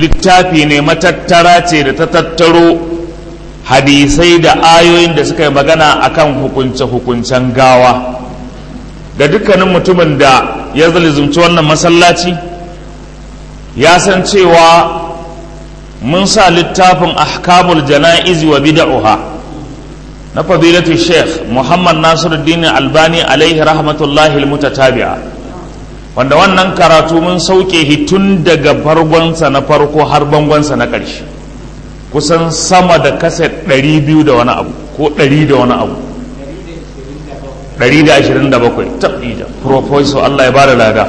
littafi ne matattara ce da ta tattaro hadisai da ayoyin da suka yi magana akan hukunce-hukuncen gawa ga dukkanin mutumin da ya zalizumci wannan masallaci ya san cewa mun sa littafin ahkamul jana'izi wa bid'uha na fadilatu sheikh muhammad nasiruddin albani alaihi rahmatullahi almutatabi'a wanda wannan karatu mun sauke shi tun daga farkonsa na farko har bangonsa na ƙarshe kusan sama da kaset 200 da wani abu ko 100 da wani abu 127 tabbija professor Allah ya bada lada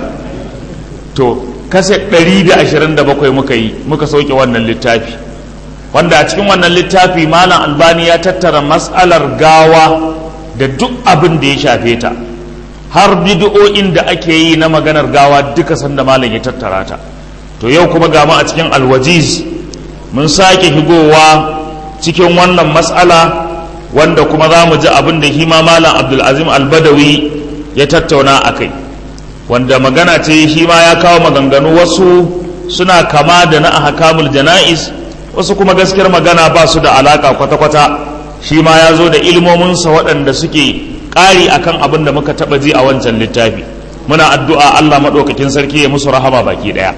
to kaset 127 muka yi muka sauke wannan littafi wanda a cikin wannan littafi malam albani ya tattara matsalar gawa da duk abin da ya shafe ta har bid'o'in da ake yi na maganar gawa duka sanda malam ya tattara ta to yau kuma ga mu a cikin alwajiz mun sake higowa cikin wannan matsala wanda kuma za mu ji abin da hima malam abdulazim albadawi ya tattauna a kai wanda magana ce shi ma ya kawo maganganu wasu suna kama da na ahkamul jana'iz wasu kuma gaskiyar magana ba su da alaka kwata-kwata shi ma ya zo da ilmominsa waɗanda suke ƙari akan abin da muka taɓa ji a wancan littafi muna addu'a Allah maɗaukakin sarki ya musu rahama baki ɗaya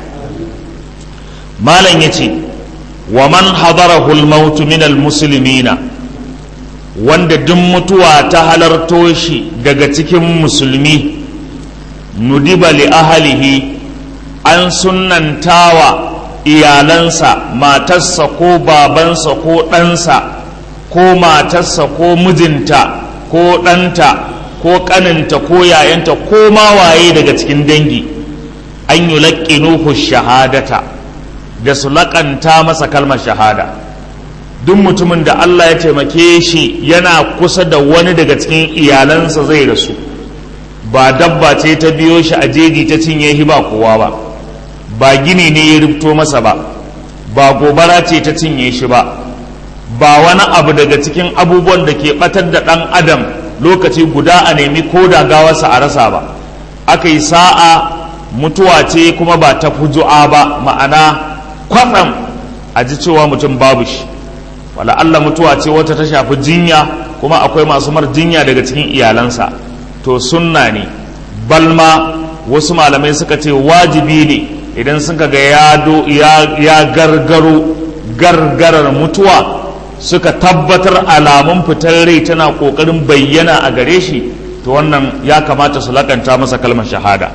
malam ya ce wa man hadarahu al-maut min al-muslimina wanda duk mutuwa ta halarto shi daga cikin musulmi nudiba li ahalihi an sunnantawa iyalansa matarsa ko babansa ko ɗansa ko matarsa ko mijinta ko ɗanta ko ƙaninta ko yayanta ko ma waye daga cikin dangi an yi laƙinuhu shahadata da su laƙanta masa kalmar shahada duk mutumin da Allah ya taimake shi yana kusa da wani daga cikin iyalansa zai rasu ba dabba ce ta biyo shi a jeji ta cinye shi ba kowa ba ba gini ne ya rubto masa ba ba gobara ce ta cinye shi ba ba wani abu daga cikin abubuwan da ke batar da ɗan adam lokaci guda a nemi ko da gawarsa a rasa ba aka yi sa'a mutuwa ce kuma ba ta fuju'a ba ma'ana kwatsam a ji cewa mutum babu shi wala Allah mutuwa ce wata ta shafi jinya kuma akwai masu mar jinya daga cikin iyalansa to sunna ne balma wasu malamai suka ce wajibi ne idan suka ga ya gargaro gargarar mutuwa suka tabbatar alamun fitar rai tana kokarin bayyana a gare shi to wannan ya kamata su lakanta masa kalmar shahada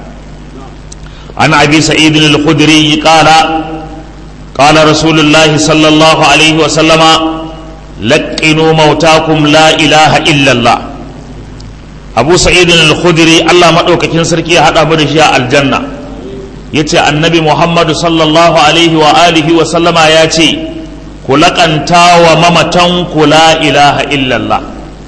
an abi sa'idin al-khudri qala قال رسول الله صلى الله عليه وسلم لقنوا موتاكم لا إله إلا الله أبو سعيد الخدري الله مدوكاكين سركي هذا بدشيا الجنة yace annabi muhammadu sallallahu alaihi wa alihi wa sallama ya ce ku laƙanta wa mamatan ku la ilaha illallah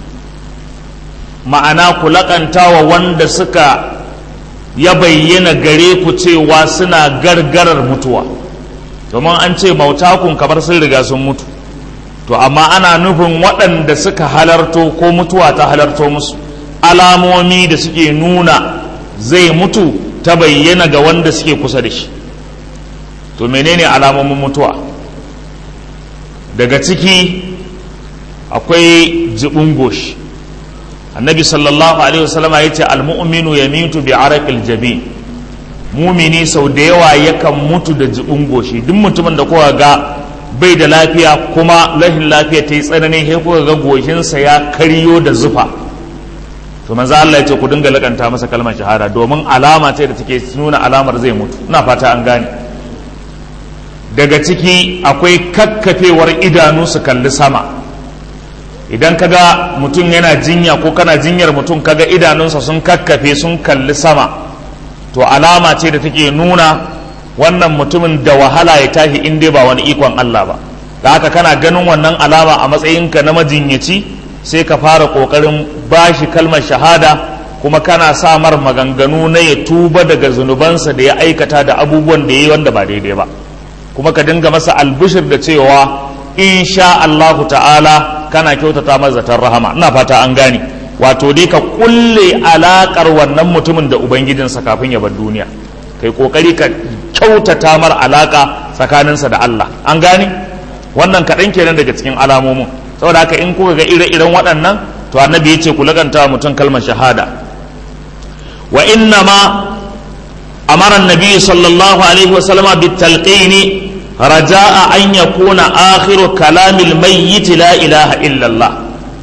ma'ana ku laƙanta wa wanda suka ya bayyana gare ku cewa suna gargarar mutuwa domin an ce mautakun kamar sun riga sun mutu to amma ana nufin waɗanda suka halarto ko mutuwa ta halarto musu alamomi da suke nuna zai mutu ta bayyana ga wanda suke kusa da shi to menene alamomin mutuwa daga ciki akwai jibin goshi annabi sallallahu alaihi wasallama ya ce almu'minu ya mitu bi araqil jabin mumini sau da yawa yakan mutu da jibin goshi duk mutumin da kowa ga bai da lafiya kuma rashin lafiya ta yi tsanani sai kuka ga goshinsa ya karyo da zufa to manzo Allah ya ce ku dinga lakanta masa kalmar shahada domin alama ce da take nuna alamar zai mutu ina fata an gane daga ciki akwai kakkafewar idanu su kalli sama idan kaga mutum yana jinya ko kana jinyar mutum kaga idanunsa sun kakkafe sun kalli sama to alama ce da take nuna wannan mutumin da wahala ya tashi in dai ba wani ikon Allah ba da haka kana ganin wannan alama a matsayinka na majinyaci sai ka fara kokarin bashi kalmar shahada kuma kana sa mar maganganu na ya tuba daga zunubansa da ya aikata da abubuwan da ya yi wanda ba daidai ba kuma ka dinga masa albushir da cewa insha Allahu ta'ala kana kyautata masa zaton rahama ina fata an gane wato dai ka kulle alakar wannan mutumin da ubangijinsa kafin ya bar duniya kai kokari ka kyautata mar alaka tsakaninsa da Allah an gane wannan kaɗan kenan daga cikin alamomin saboda haka in kuka ga ire-iren waɗannan to annabi ya ce ku laganta mutum kalmar shahada wa inna ma amara annabi sallallahu alaihi wasallama bitalqini raja'a an yakuna akhiru kalamil mayyit la ilaha illallah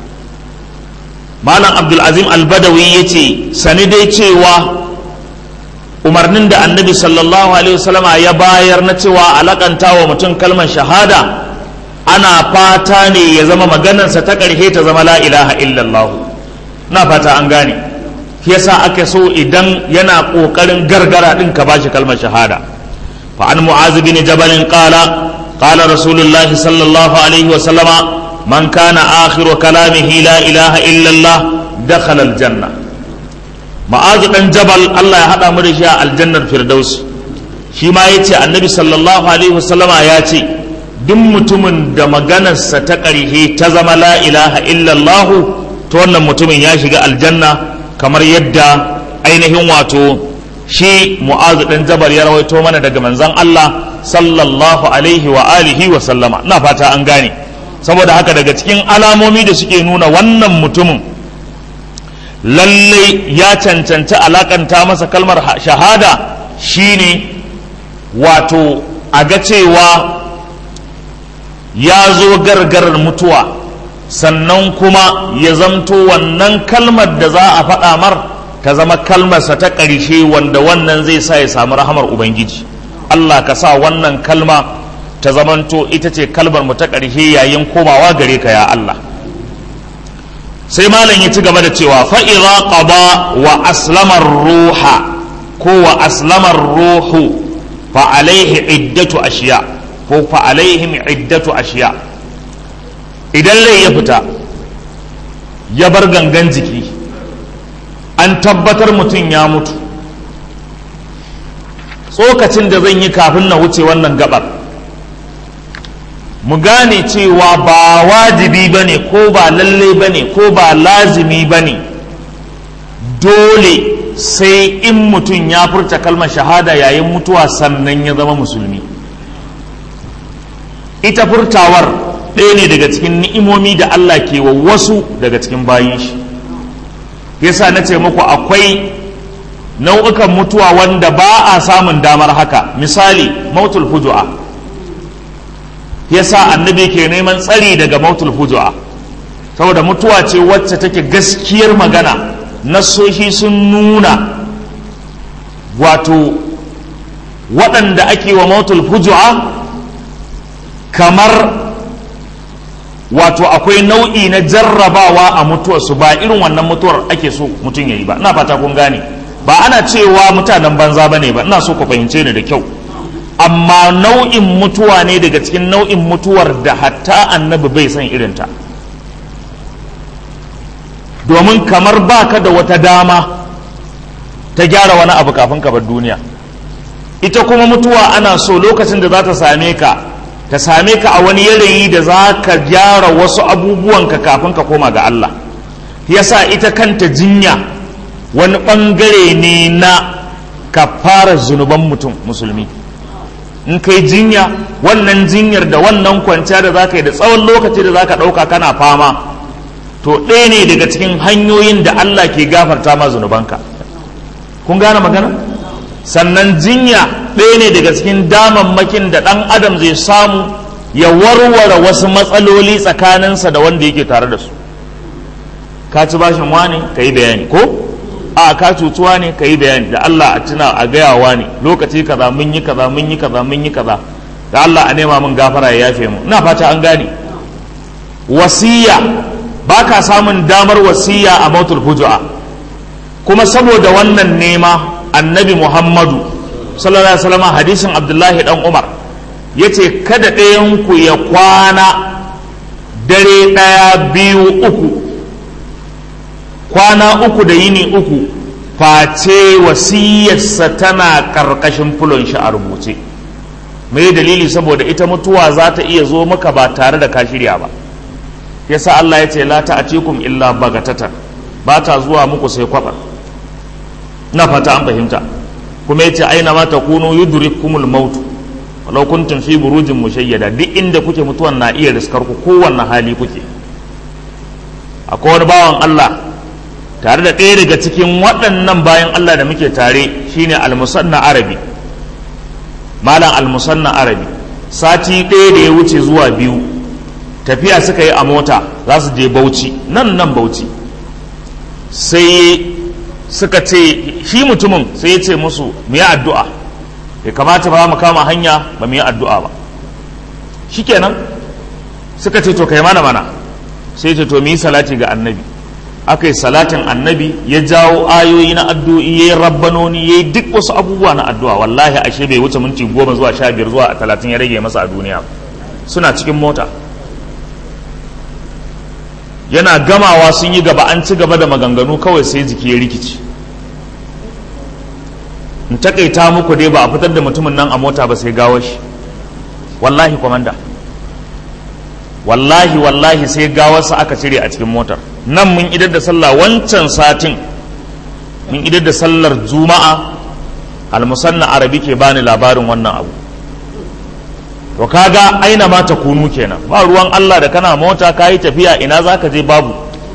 malam abdulazim albadawi ya ce sani dai cewa umarnin da annabi sallallahu alaihi wasallama ya bayar na cewa alakanta wa mutum kalmar shahada ana fata ne ya zama maganarsa ta ƙarshe ta zama la ilaha illallah na fata an gane yasa ake so idan yana ƙoƙarin gargara ɗin ka bashi kalmar shahada fa an mu'az bin jabal qala qala rasulullahi sallallahu alaihi wasallama من كان آخر كلامه لا إله إلا الله دخل الجنة معاذ بن جبل الله يهدى مرشا الجنة الفردوس shi ma ya ce annabi sallallahu alaihi wasallama ya ce duk mutumin da maganarsa ta ƙarshe ta zama la ilaha illallahu ta wannan mutumin ya shiga aljanna kamar yadda ainihin wato shi mu'azu ɗan jabar ya rawaito mana daga manzon Allah sallallahu alaihi wa alihi wa sallama na fata an gane saboda haka daga cikin alamomi da suke nuna wannan mutumin lallai ya cancanci alakanta masa kalmar shahada shine wato a ga cewa ya zo gargarar mutuwa sannan kuma ya zamto wannan kalmar da za a faɗa mar ta zama kalmarsa ta ƙarshe wanda wannan zai sa ya samu rahamar ubangiji allah ka sa wannan kalma ta zamanto ita ce kalmar mu ta ƙarshe yayin komawa gare ka ya Allah sai malam ya ci gaba da cewa fa'iza qada wa aslamar ruha ko wa aslamar ruhu fa alaihi iddatu ashiya ko fa alaihim iddatu ashiya idan rai ya fita ya bar gangan jiki an tabbatar mutum ya mutu tsokacin da zan yi kafin na wuce wannan gabar mu gane cewa ba wajibi ba ne ko ba lalle ba ne ko ba lazimi ba ne dole sai in mutum ya furta kalmar shahada yayin mutuwa sannan ya zama musulmi ita furtawar ɗaya ne daga cikin ni'imomi da Allah ke wa wasu daga cikin bayin shi yasa na ce muku akwai nau'ukan mutuwa wanda ba a samun damar haka misali mautul fuju'a yasa annabi ke neman tsari daga mautul fujua saboda mutuwa ce wacce take gaskiyar magana nasoshi sun nuna wato waɗanda ake wa mautul fujua kamar wato akwai nau'i na jarrabawa a mutuwarsu ba irin wannan mutuwar ake so mutum ya yi ba ina fata kun gane ba ana cewa mutanen banza ba ne ba ina so ku fahimce ni da kyau amma nau'in mutuwa ne daga cikin nau'in mutuwar da hatta annabi bai san irinta domin kamar baka da wata dama ta gyara wani abu kafin ka bar duniya ita kuma mutuwa ana so lokacin da za ta same ka ta same ka a wani yanayi da za ka gyara wasu abubuwanka kafin ka koma ga Allah yasa ita kanta jinya wani ɓangare ne na ka fara zunuban mutum musulmi in kai jinya wannan jinyar da wannan kwanciya da za ka yi da tsawon lokaci da za ka ɗauka kana fama to ɗaya ne daga cikin hanyoyin da Allah ke gafarta ma zunubanka kun gane magana sannan jinya ɗaya ne daga cikin damammakin da ɗan adam zai samu ya warware wasu matsaloli tsakaninsa da wanda yake tare da su ka ci bashin wani ka yi bayani ko a ka cutuwa ne ka yi bayani da Allah a tuna a gayawa ne lokaci kaza mun yi kaza mun yi kaza mun yi kaza da Allah a nema mun gafara ya yafe mu ina fata an gane wasiya ba ka samun damar wasiya a mautul hujua kuma saboda wannan nema annabi muhammadu sallallahu alaihi wasallam hadisin abdullahi dan umar yace kada ɗayan ku ya kwana dare ɗaya biyu uku kwana uku da yini uku face wasiyarsa tana ƙarƙashin fulon shi a rubuce mai dalili saboda ita mutuwa za ta iya zo maka ba tare da ka shirya ba yasa Allah ya ce la ta'atikum illa bagatatan ba ta zuwa muku sai kwabar na fata an fahimta kuma yace aina ma takunu yudrikumul maut walau kuntum fi burujin mushayyada duk inda kuke mutuwan na iya riskar ku kowanne hali kuke akwai wani bawan Allah tare da ɗaya daga cikin waɗannan bayan Allah da muke tare shine almusanna arabi malam almusanna arabi sati ɗaya da ya wuce zuwa biyu tafiya suka yi a mota za su je bauchi nan nan bauchi sai suka ce shi mutumin sai ya ce musu mu yi addu'a ya kamata ba mu kama hanya ba mu yi addu'a ba shikenan suka ce to kai mana mana sai ce to mu yi salati ga annabi aka yi salatin annabi ya jawo ayoyi na addu'o'i ya yi rabbanoni ya yi duk wasu abubuwa na addu'a wallahi ashe bai wuce minti goma zuwa sha biyar zuwa talatin ya rage masa a duniya suna cikin mota yana gamawa sun yi gaba an ci gaba da maganganu kawai sai jiki ya rikici in takaita muku dai ba a fitar da mutumin nan a mota ba sai gawo shi wallahi kwamanda wallahi wallahi sai gawarsa aka cire a cikin motar nan mun idar da sallah wancan satin mun idar da sallar juma'a almusanna arabi ke bani labarin wannan abu to kaga aina ma ta kunu kenan ba ruwan Allah da kana mota kayi tafiya ina zaka je babu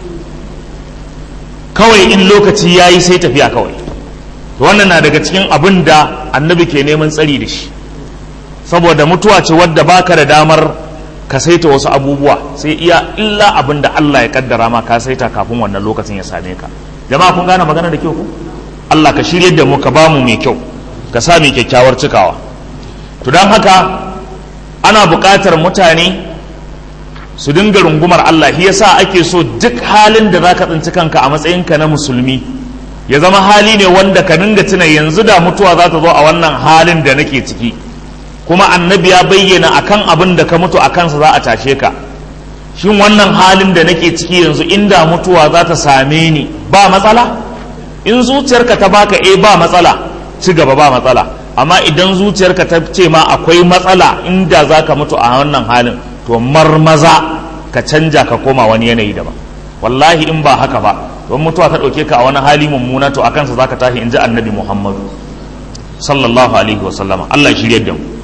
kawai in lokaci yayi sai tafiya kawai to wannan na daga cikin abin da annabi ke neman tsari da shi saboda mutuwa ce wadda baka da damar ka saita wasu abubuwa sai iya illa abin da Allah ya kaddara ma ka saita kafin wannan lokacin ya same ka jama'a kun gane magana da kyau ku Allah ka shirye da mu ka ba mu mai kyau ka sa mai kyakkyawar cikawa to don haka ana buƙatar mutane su dinga rungumar Allah shi yasa ake so duk halin da zaka tsinci kanka a matsayinka na musulmi ya zama hali ne wanda ka dinga tuna yanzu da mutuwa za ta zo a wannan halin da nake ciki kuma annabi ya bayyana akan abin da ka mutu a kansa za a tashe ka shin wannan halin da nake ciki yanzu inda mutuwa za ta same ni ba matsala in zuciyarka ta baka eh ba matsala ci gaba ba matsala amma idan zuciyarka ta ce ma akwai matsala inda za ka mutu a wannan halin to marmaza ka canja ka koma wani yanayi daban wallahi in ba haka ba don mutuwa ta ɗauke ka a wani hali mummuna to a kansa za ka tashi in ji annabi muhammadu sallallahu alaihi wasallama allah shirya da mu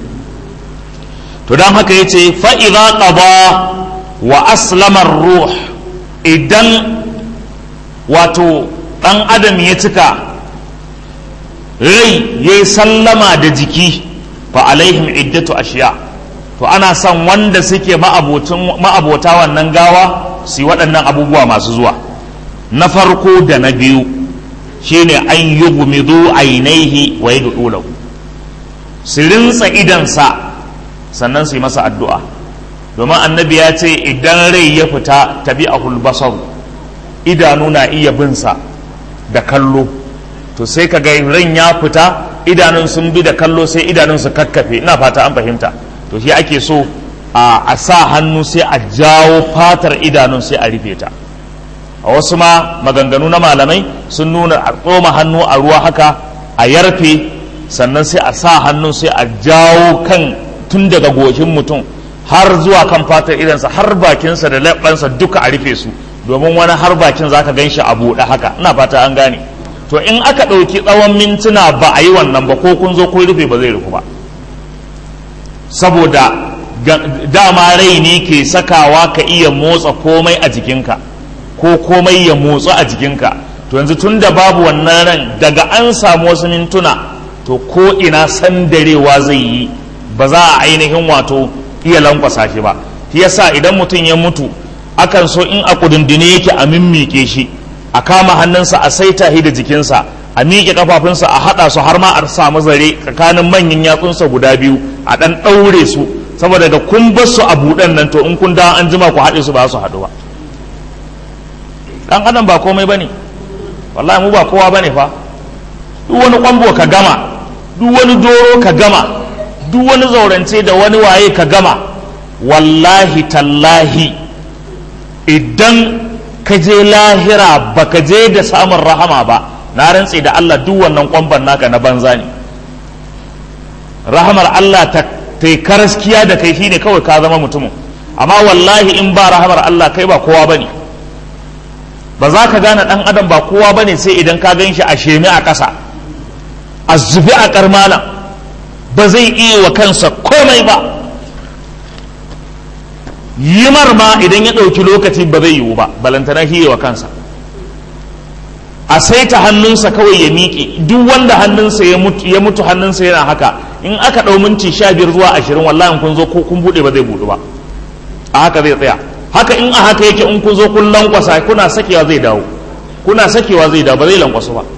to don haka ya ce fa'iza ƙaba wa aslamar ruh idan wato ɗan adam ya cika rai ya yi sallama da jiki fa alaihim iddatu ashiya to ana son wanda suke ma'abota wannan gawa su yi waɗannan abubuwa masu zuwa na farko da na biyu shine an yi gumidu ainihi wa yi su rinsa idansa sannan su yi masa addu'a domin annabi ya ce idan rai ya fita tabi a hulbasar idanu na iya binsa da kallo to sai ka ga ran ya fita idanun sun bi da kallo sai idanun su kakkafe ina fata an fahimta to shi ake so a sa hannu sai a jawo fatar idanun sai a rufe ta a wasu ma maganganu na malamai sun nuna a tsoma hannu a ruwa haka a yarfe sannan sai a sa hannun sai a jawo kan tun daga goshin mutum har zuwa kan fatar idansa har bakinsa da leɓansa duka a rufe su domin wani har bakin za ka gan shi a buɗe haka ina fata an gane to in aka ɗauki tsawon mintuna ba a yi wannan ba ko kun zo kun rufe ba zai rufu ba saboda dama rai ne ke sakawa ka iya motsa komai a jikinka ko komai ya motsa a jikinka to yanzu tun da babu wannan ran daga an samu wasu mintuna to ko ina sandarewa zai yi ba za a ainihin wato iya lankwasa shi ba shi yasa idan mutum ya mutu akan so in a kudindine yake a mimmike shi a kama hannunsa a saita shi da jikinsa a miƙe kafafunsa a haɗa su har ma a samu zare tsakanin manyan yatsunsa guda biyu a ɗan ɗaure su saboda da kun bar su a buɗen nan to in kun da an jima ku haɗe su ba su haɗu ba ɗan adam ba komai bane wallahi mu ba kowa bane fa duk wani kwambo ka gama duk wani doro ka gama duk wani zaurance da wani waye ka gama wallahi tallahi idan ka je lahira ba ka je da samun rahama ba na rantse da Allah duk wannan kwamban naka na banza ne rahamar Allah ta yi karaskiya da kai shine kawai ka zama mutumin amma wallahi in ba rahamar Allah kai ba kowa bane ba za ka gane dan adam ba kowa bane sai idan ka gan shi a shemi a ƙasa a zubi a karmala ba zai iya wa kansa komai ba yimar ma idan ya ɗauki lokaci ba zai yiwu ba balantana hiye wa kansa a saita hannunsa kawai ya miƙe duk wanda hannunsa ya mutu hannunsa yana haka in aka ɗau minti sha biyar zuwa ashirin wallahi kun zo kun buɗe ba zai buɗu ba a haka zai tsaya haka in a haka yake in kun zo kun lankwasa kuna sakewa zai dawo kuna sakewa zai dawo ba zai lankwasu ba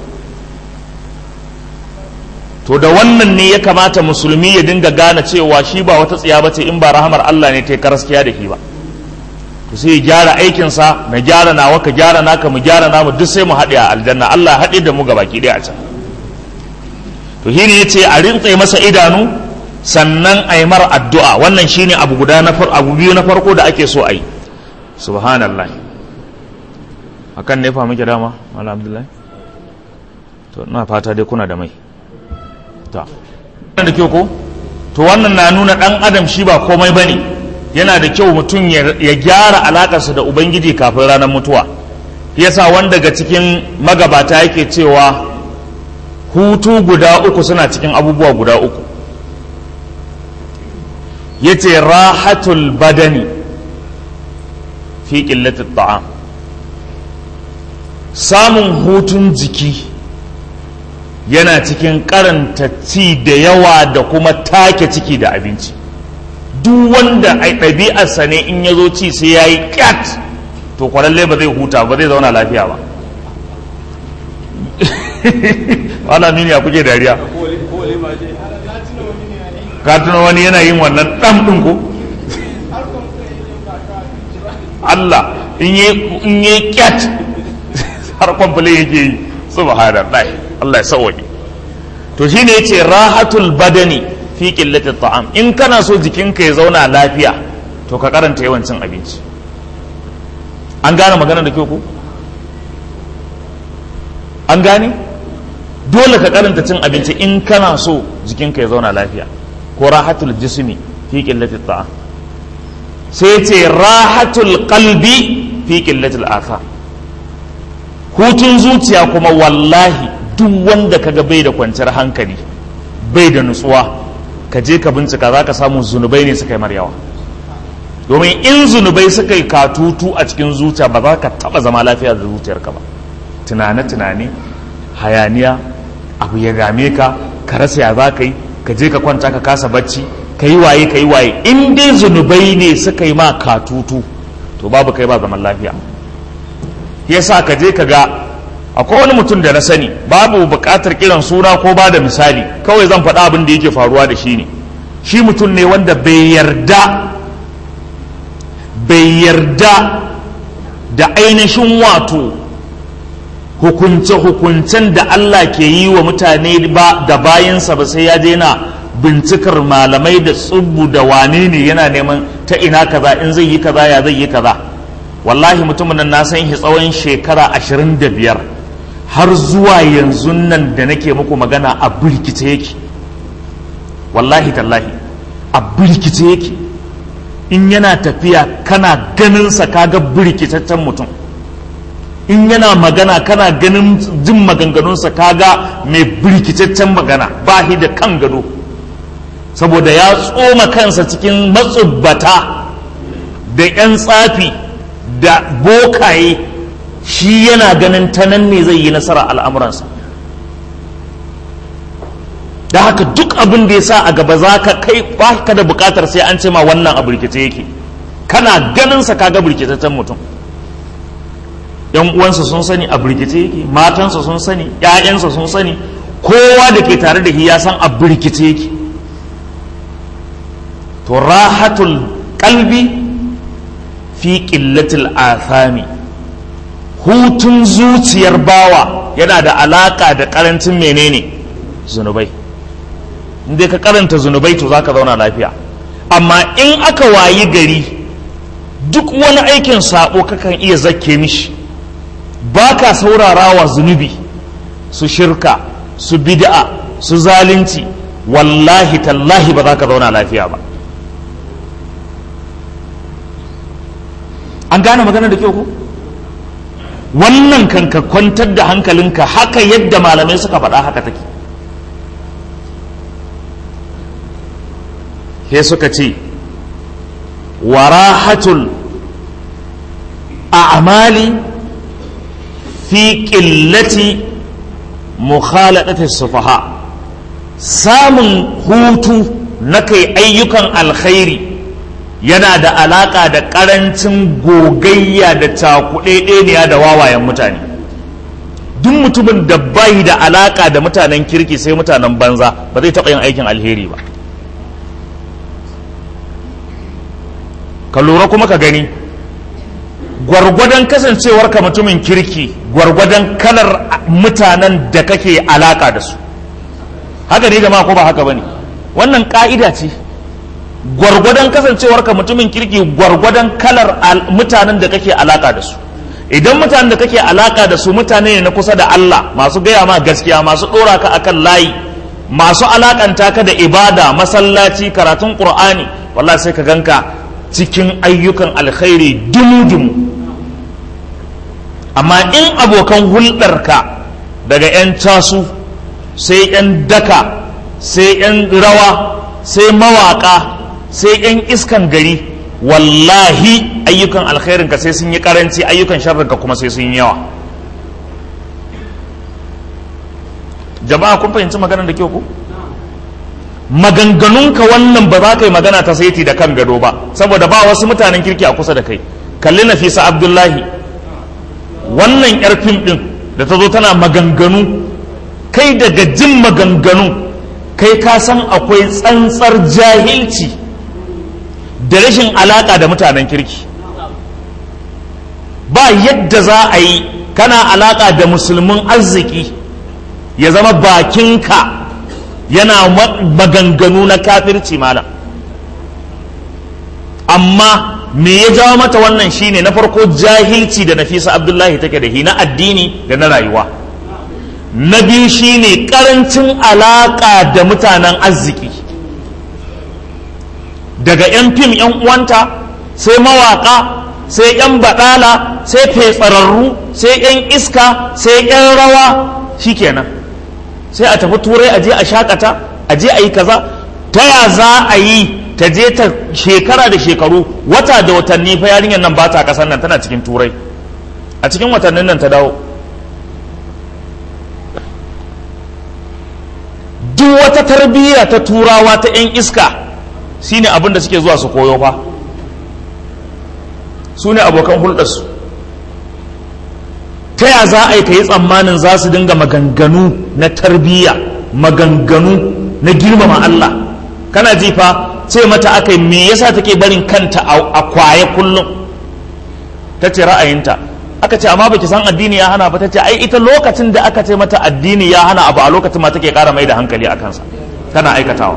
to da wannan ne ya kamata musulmi ya dinga gane cewa shi ba wata tsiya ba ce in ba rahamar Allah ne ta karaskiya da shi ba to sai ya gyara aikinsa na gyara nawa ka gyara naka mu gyara namu duk sai mu haɗe a aljanna Allah haɗe da mu gabaki ɗaya a can to shi ne ya ce a rintse masa idanu sannan a yi mara addu'a wannan shine abu guda na abu biyu na farko da ake so a yi subhanallah akan ne fa muke dama malam abdullahi to ina fata dai kuna da mai ta da kyau ko to wannan na nuna dan adam shi ba komai bane yana da kyau mutum ya gyara alakarsa da ubangiji kafin ranar mutuwa yasa wanda daga cikin magabata yake cewa hutu guda uku suna cikin abubuwa guda uku yace rahatul badani fi qillatit ta'am samun hutun jiki yana cikin karanta ci da yawa da kuma take ciki da abinci duk wanda a ɗabi'arsa ne in ya zo ci sai ya yi ƙyat to kwalalle ba zai huta ba zai zauna lafiya ba wala mini ya kuke dariya ka tuna wani yana yin wannan ɗan ɗin ko Allah in yi ƙyat har kwamfale yake yi subhanallah Allah ya sauwaƙe to shine yace rahatul badani fi qillatit ta'am in kana so jikinka ya zauna lafiya to ka karanta yawan cin abinci an gane magana da kyau ko an gane dole ka karanta cin abinci in kana so jikinka ya zauna lafiya ko rahatul jismi fi qillatit ta'am sai ce rahatul qalbi fi qillatil athar hutun zuciya kuma wallahi duk wanda kaga bai da kwanciyar hankali bai da nutsuwa ka je ka bincika za ka samu zunubai ne suka yi maryawa domin in zunubai suka yi katutu a cikin zuciya ba za ka taba zama lafiya da zuciyarka ba tunane-tunane hayaniya abu ya game ka ka rasa ya za ka yi ka je ka kwanta ka kasa bacci ka yi waye ka yi waye in dai zunubai ne suka yi ma katutu to babu kai ba zaman lafiya yasa ka je ka ga akwai wani mutum da na sani babu buƙatar kiran suna ko ba da misali kawai zan faɗa abin da yake faruwa da shi ne shi mutum ne wanda bai yarda bai yarda da ainihin wato hukunce-hukuncen da Allah ke yi wa mutane ba da bayansa ba sai ya daina bincikar malamai da tsubbu da wane ne yana neman ta ina kaza in zai yi kaza ya zai yi kaza wallahi mutumin nan na san shi tsawon shekara ashirin da biyar har zuwa yanzu nan da nake muku magana a birkice yake wallahi tallahi a birkice yake in yana tafiya kana ganinsa kaga birkitaccen mutum in yana magana kana ganin jin maganganunsa kaga mai birkitaccen magana ba shi da kan gado saboda ya tsoma kansa cikin matsubbata da 'yan tsafi da bokaye shi yana ganin ta nan ne zai yi nasara al'amuransa da haka duk abin da ya sa a gaba za ka kai ba ka da bukatar sai an ce ma wannan a birkice yake kana ganinsa kaga birkitaccen mutum yan uwansa sun sani a birkice yake matansa sun sani ƴaƴansa sun sani kowa da ke tare da shi ya san a birkice yake to rahatul qalbi fi qillatil athami hutun zuciyar bawa yana da alaka da karancin menene zunubai inda ka karanta zunubai to zaka zauna lafiya amma in aka wayi gari duk wani aikin sabo kakan iya zakke mishi ba ka saurara wa zunubi su shirka su bid'a su zalunci wallahi tallahi ba za ka zauna lafiya ba an gane magana da kyau ko wannan kan ka kwantar da hankalinka haka yadda malamai suka faɗa haka take he suka ce warahatul a'mali fi ƙillati mukhaladati sufaha samun hutu na kai ayyukan alkhairi yana da alaƙa da ƙarancin gogayya da cakuɗeɗeniya da wawayen mutane duk mutumin da bai da alaƙa da mutanen kirki sai mutanen banza ba zai taɓa yin aikin alheri ba ka lura kuma ka gani gwargwadon kasancewarka mutumin kirki gwargwadon kalar mutanen da kake alaka da su haka ne jama'a ko ba haka bane wannan ka'ida ce gwargwadon kasancewarka mutumin kirki gwargwadon kalar mutanen da kake alaka da su idan mutanen da kake alaka da su mutane ne na kusa da Allah masu gaya ma gaskiya masu dora ka akan layi masu alakanta ka da ibada masallaci karatun qur'ani wallahi sai ka ganka cikin ayyukan alkhairi dumu-dumu amma in abokan hulɗarka daga 'yan tasu sai 'yan daka sai 'yan rawa sai mawaƙa sai 'yan iskan gari wallahi ayyukan alkhairinka sai sun yi karanci ayyukan sharrinka kuma sai sun yi yawa jama'a kun fahimci maganar da kyau ku? maganganunka wannan ba za ka yi magana ta saiti da kan gado ba saboda ba wasu mutanen kirki a kusa da kai kalli nafisa abdullahi wannan yar fim din da ta zo tana maganganu kai daga jin maganganu kai ka san akwai tsantsar jahilci da rashin alaka da mutanen kirki ba yadda za a yi kana alaka da musulmin arziki ya zama bakinka yana maganganu na kafirci malam amma me ya jawo mata wannan shine na farko jahilci da nafisa abdullahi take da shi na addini da na rayuwa na biyu shine karancin alaka da mutanen arziki daga 'yan fim 'yan uwanta sai mawaka sai 'yan baɗala sai fetsararru sai 'yan iska sai 'yan rawa shikenan sai a tafi turai a je a shakata a je a yi kaza ta ya za a yi ta je ta shekara da shekaru wata da watanni fa yarinyar nan ba ta kasan nan tana cikin turai a cikin watannin nan ta dawo duk wata tarbiyya ta turawa ta 'yan iska shine abin da suke zuwa su koyo fa su ne abokan hulɗarsu ta ya za a yi ka yi tsammanin za su dinga maganganu na tarbiyya maganganu na girmama Allah kana ji fa ce mata aka yi me yasa take barin kanta a kwaye kullum ta ce ra'ayinta aka ce amma baki san addini ya hana ba ta ce ai ita lokacin da aka ce mata addini ya hana abu a lokacin ma take kara mai da hankali a kansa tana aikatawa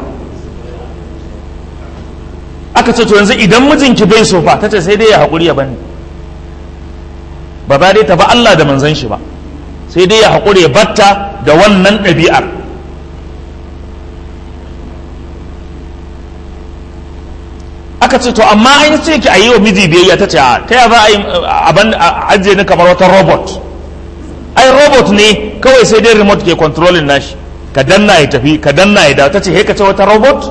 aka ce to yanzu idan mijinki bai so fa ta ce sai dai ya haƙuri ya bani ba za dai ta ba Allah da manzon shi ba sai dai ya haƙuri ya batta da wannan ɗabi'ar aka ce to amma an ce ki a yi wa miji biyayya ta ce ta ya za a yi abin ajiye ni kamar wata robot ai robot ne kawai sai dai remote ke controlling nashi ka danna ya tafi ka danna ya dawo ta ce ka ce wata robot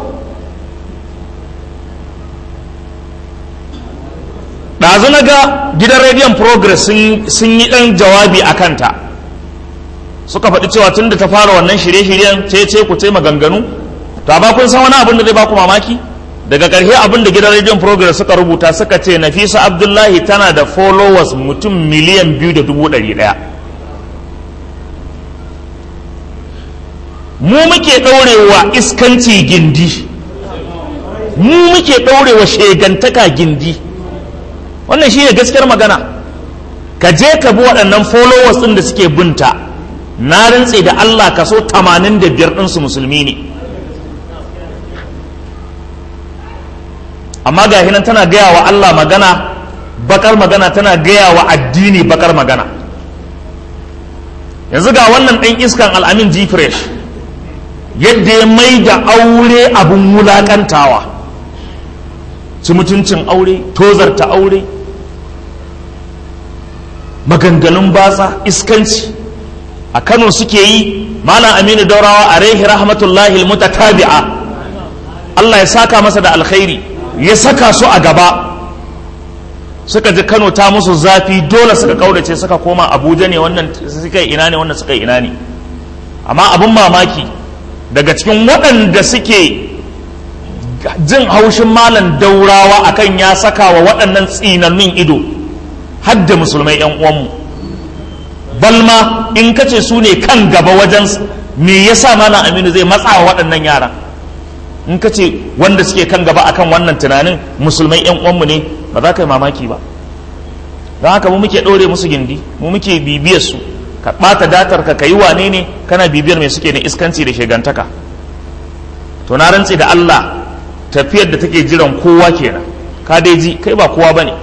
ɗazu na ga gidan rediyon progress sun yi ɗan jawabi a kanta suka faɗi cewa tun da ta fara wannan shirye-shiryen ce ce ku ce maganganu to amma kun san wani abin da zai baku mamaki daga ƙarshe abin da gidan rediyon progress suka rubuta suka ce nafisa abdullahi tana da followers mutum miliyan biyu da dubu ɗari ɗaya mu muke ɗaurewa iskanci gindi mu muke ɗaurewa shegantaka gindi wannan shi ne gaskiyar magana ka je ka bi waɗannan followers ɗin da suke binta na rintse da Allah kaso 85 ɗinsu musulmi ne amma ga hinan tana gaya wa Allah magana bakar magana tana gaya wa addini bakar magana yanzu ga wannan ɗan iskan al'amin jifresh yadda ya mai da aure abin wulaƙantawa ci mutuncin aure tozarta aure maganganun batsa iskanci a kano suke yi malam aminu daurawa a rehi rahmatullahi mutatabi'a Allah ya saka masa da alkhairi ya saka su a gaba suka ji Kano ta musu zafi dole suka kaurace suka koma Abuja ne wannan suka yi ina ne wannan suka yi ina ne amma abin mamaki daga cikin waɗanda suke jin haushin malam daurawa akan ya saka wa waɗannan tsinannun ido hadda musulmai 'yan uwanmu balma in ka ce su ne kan gaba wajen me yasa malam aminu zai matsa wa waɗannan yaran in ka ce wanda suke kan gaba akan wannan tunanin musulmai 'yan uwanmu ne ba za ka yi mamaki ba don haka mu muke ɗore musu gindi mu muke bibiyar su ka ɓata datar ka ka yi wane ne kana bibiyar mai suke na iskanci da shegantaka to na rantse da Allah tafiyar da take jiran kowa kenan ka dai ji kai ba kowa bane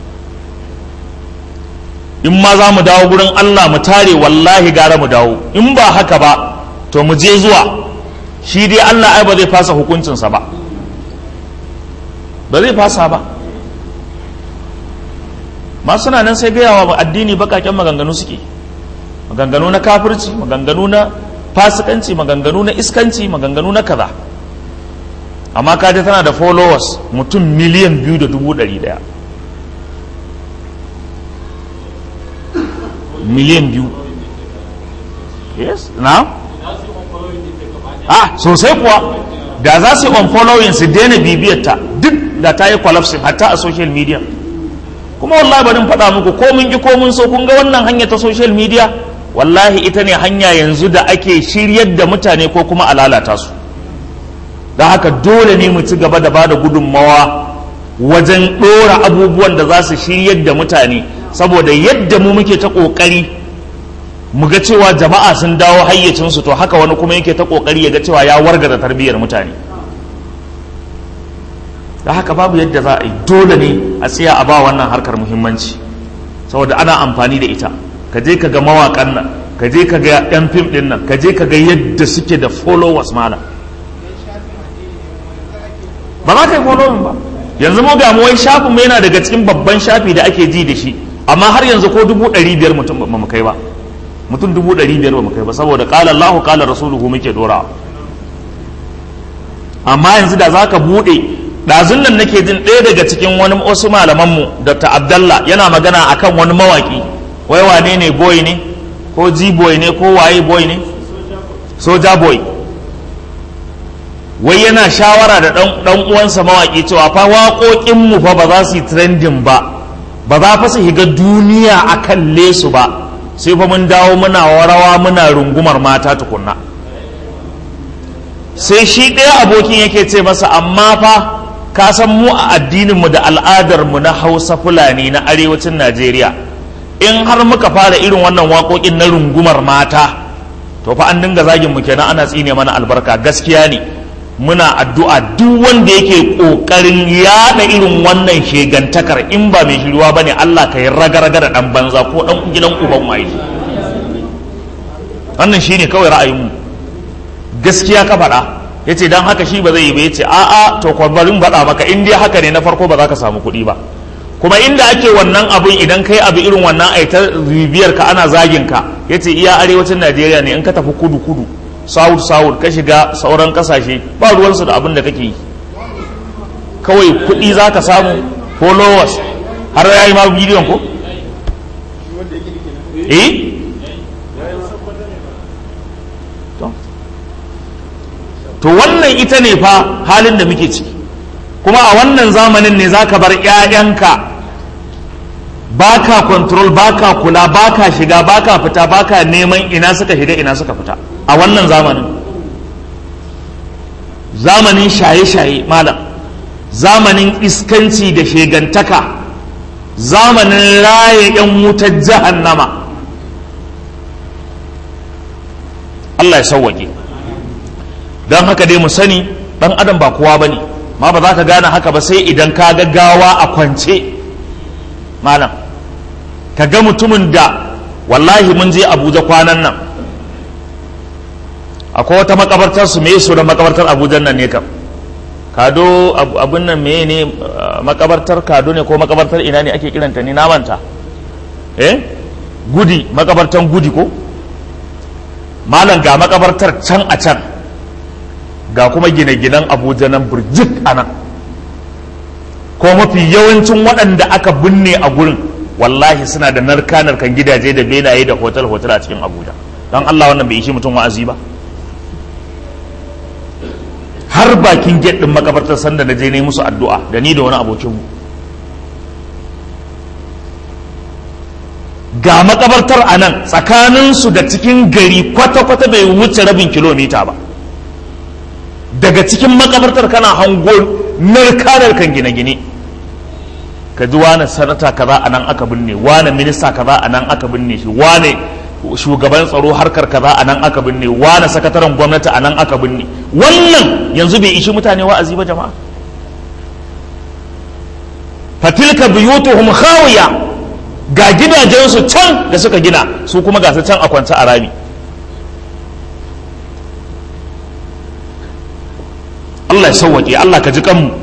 in ma za mu dawo gurin Allah mu tare wallahi gara mu dawo in ba haka ba to mu je zuwa shi dai Allah ai ba zai fasa hukuncinsa ba ba zai fasa ba masu na nan sai gaya wa addini bakaken maganganu suke maganganu na kafirci maganganu na fasikanci maganganu na iskanci maganganu na kaza amma kaji tana da followers mutum miliyan biyu da dubu ɗari ɗaya miliyan biyu yes na ah sosai kuwa da za su yi on following su daina bibiyarta duk da ta yi collapsing hatta a social media kuma wallahi barin faɗa muku ko mun ki ko mun so kun ga wannan hanya ta social media wallahi ita ne hanya yanzu da ake shiryar da mutane ko kuma a lalata su da haka dole ne mu ci gaba da ba da gudunmawa wajen ɗora abubuwan da za su shiryar da mutane saboda yadda mu muke ta ƙoƙari mu ga cewa jama'a sun dawo hayyacinsu to haka wani kuma yake ta ƙoƙari ya ga cewa ya wargaza tarbiyyar mutane da haka babu yadda za a yi dole ne a tsaya a ba wannan harkar muhimmanci saboda ana amfani da ita ka je ka ga mawaƙan nan ka je ka ga 'yan fim ɗin nan ka je ka ga yadda suke da followers malam ba za ka yi following ba yanzu mu ga mu wai shafin mu yana daga cikin babban shafi da ake ji da shi amma har yanzu ko dubu ɗari biyar mutum ba mu kai ba mutum dubu ɗari biyar ba mu kai ba saboda ƙala Allahu ƙala Rasuluhu muke ɗorawa amma yanzu da za ka buɗe ɗazun nan nake jin ɗaya daga cikin wani wasu malamanmu Dr. Abdallah yana magana akan wani mawaƙi wai wane ne boy ne ko ji boy ne ko waye boy ne soja boy wai yana shawara da ɗan uwansa mawaƙi cewa fa waƙoƙinmu fa ba za su yi trending ba ba za fa su higa duniya a kalle su ba sai fa mun dawo muna warawa muna rungumar mata tukunna sai shi ɗaya abokin yake ce masa amma fa ka san mu a addininmu da al'adarmu na hausa fulani na arewacin najeriya in har muka fara irin wannan waƙoƙin na rungumar mata to fa an dinga zagin mu kenan ana tsine mana albarka gaskiya ne muna addu'a duk wanda yake ƙoƙarin yaɗa irin wannan shegantakar in ba mai shiruwa ba ne Allah ka yi raga-raga da ɗan banza ko ɗan gidan uban waye wannan shi ne kawai ra'ayinmu gaskiya ka faɗa ya ce don haka shi ba zai yi ba ya ce a'a to kwabarin baɗa maka in dai haka ne na farko ba za ka samu kuɗi ba kuma inda ake wannan abun idan kai abu irin wannan aita bibiyar ka ana zagin ka ya ce iya arewacin najeriya ne in ka tafi kudu kudu south south ka shiga sauran kasashe ba ruwansu da abin da kake yi kawai kuɗi za ka samu followers har ya yi ma bidiyon ko? eh? to wannan ita ne fa halin da muke ciki kuma a wannan zamanin ne za ka bar 'ya'yanka ba ka control ba ka kula ba ka shiga ba ka fita ba ka neman ina suka shiga ina suka fita a wannan zamanin zamanin shaye-shaye malam zamanin iskanci da shegantaka zamanin raye 'yan wutar jahannama Allah ya sauwake don haka dai mu sani dan adam ba kowa ba ne ma ba za ka gane haka ba sai idan ka gaggawa a kwance malam ka ga mutumin da wallahi mun je abuja kwanan nan akwai wata makabartar su me su da makabartar abuja nan ne kam kado abun nan me ne makabartar kado ne ko makabartar ina ne ake kiranta ne namanta eh gudi makabartar gudi ko malam ga makabartar can a can ga kuma gine-ginen abuja nan burjik a nan ko mafi yawancin waɗanda aka binne a gurin wallahi suna da narka-narkan gidaje da benaye da hotel-hotel a cikin abuja don allah wannan bai ishi mutum wa'azi ba har bakin gate ɗin makabartar sanda na je ne musu addu'a da ni da wani abokinmu ga makabartar a nan tsakaninsu da cikin gari kwata-kwata bai wuce rabin kilomita ba daga cikin makabartar kana hango narka-narkan gine-gine ka ji wane sanata kaza a nan aka binne wane minista kaza a nan aka binne shi wane shugaban tsaro harkar kaza a nan aka binne wane sakataren gwamnati a nan aka binne wannan yanzu bai ishi mutane wa'azi ba jama'a fatilka buyutuhum khawiya ga gidajensu can da suka gina su kuma ga su can a kwance a rami Allah ya sauwaƙe Allah ka ji kanmu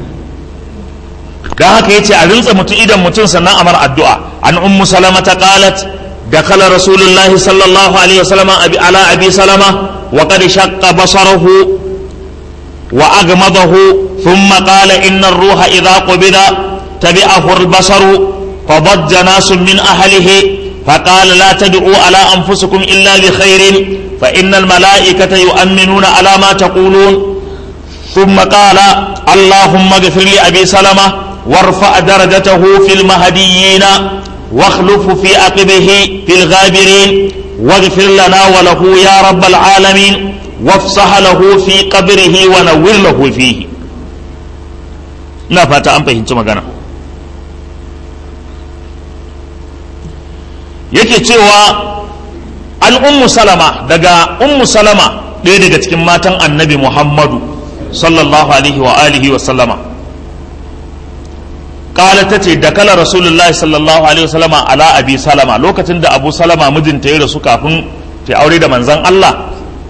don haka yace a rintsa mutum idan mutum sannan amar addu'a an ummu salama ta qalat dakhala rasulullahi sallallahu alaihi wasallam abi ala abi salama wa qad shaqqa basarahu wa aghmadahu thumma qala inna ar-ruha idha qubida tabi'ahu al-basaru فضج ناس من أهله فقال لا تدعوا على أنفسكم إلا بخير فإن الملائكة يؤمنون على ما تقولون ثم قال اللهم اغفر لأبي سلمة وارفع درجته في المهديين واخلف في عقبه في الغابرين واغفر لنا وله يا رب العالمين وافصح له في قبره ونور له فيه لا فاتا أم فهمت مغانا yake cewa an ummu salama daga ummu salama ɗaya daga cikin matan annabi muhammadu sallallahu alaihi wa alihi wa sallama kala ta ce da kala rasulullah sallallahu alaihi wa sallama ala abi salama lokacin da abu salama mijinta ya rasu kafin ta aure da manzan allah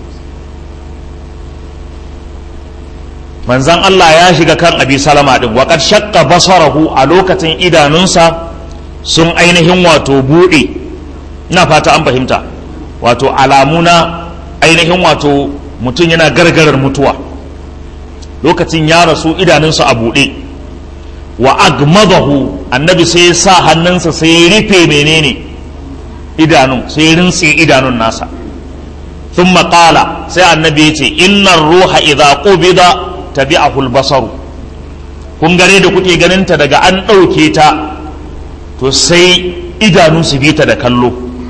manzan allah ya shiga kan abi salama din waƙar shakka basarahu a lokacin idanunsa sun ainihin wato buɗe ina fata an fahimta wato alamuna ainihin wato mutum yana gargarar mutuwa lokacin ya rasu idanunsa a buɗe wa agmadahu annabi sai ya sa hannunsa sai ya rufe menene idanun sai ya rintse idanun nasa sun maƙala sai annabi ya ce innan ruha idza qubida tabi'ahu al-basaru kun gane da kuke ganinta daga an ɗauke ta to sai idanu su bi ta da kallo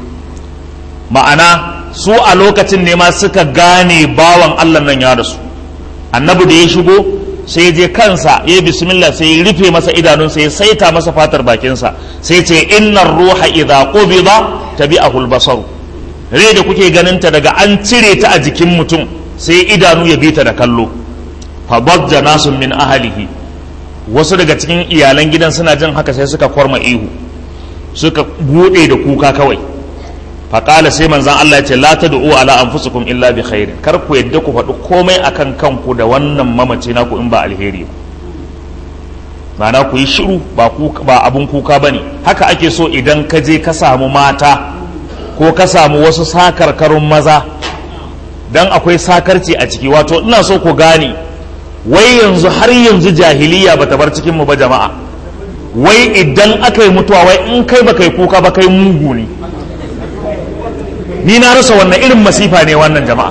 ma'ana su a lokacin ne ma suka gane bawan Allah nan ya rasu annabi da ya shigo sai je kansa ya bismillah sai ya rufe masa idanunsa ya saita masa fatar bakinsa sai ce innar ruha idza qubida tabi'ahu al-basar rai da kuke ganin ta daga an cire ta a jikin mutum sai idanu ya bi ta da kallo fa bajja nasun min ahlihi wasu daga cikin iyalan gidan suna jin haka sai suka kwarma ihu suka bude da kuka kawai faƙala sai manzan Allah ya ce la ta du'u ala anfusikum illa bi khairin kar ku yadda ku faɗi komai akan kanku da wannan mamaci naku in ba alheri ba ma'ana ku yi shiru ba ba abun kuka bane haka ake so idan ka je ka samu mata ko ka samu wasu sakarkarun maza dan akwai sakarci a ciki wato ina so ku gane wai yanzu har yanzu jahiliya bata bar cikin mu ba jama'a wai idan aka yi mutuwa wai in kai ba kai kuka ba kai mugu ne ni na rasa wannan irin masifa ne wannan jama'a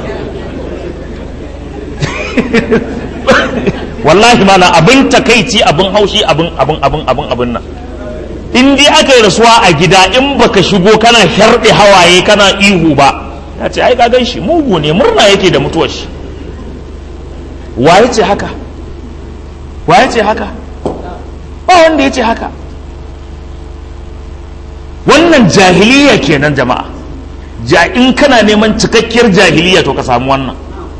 wallahi mana abin takaici abin haushi abin abin abin abin abin nan in dai aka yi rasuwa a gida in baka shigo kana sharɗe hawaye kana ihu ba ya ce ai ka gan shi mugu ne murna yake da mutuwar shi waye ce haka waye ce haka ba wanda ya ce haka wannan jahiliya kenan jama'a ja in kana neman cikakkiyar jahiliya to ka samu wannan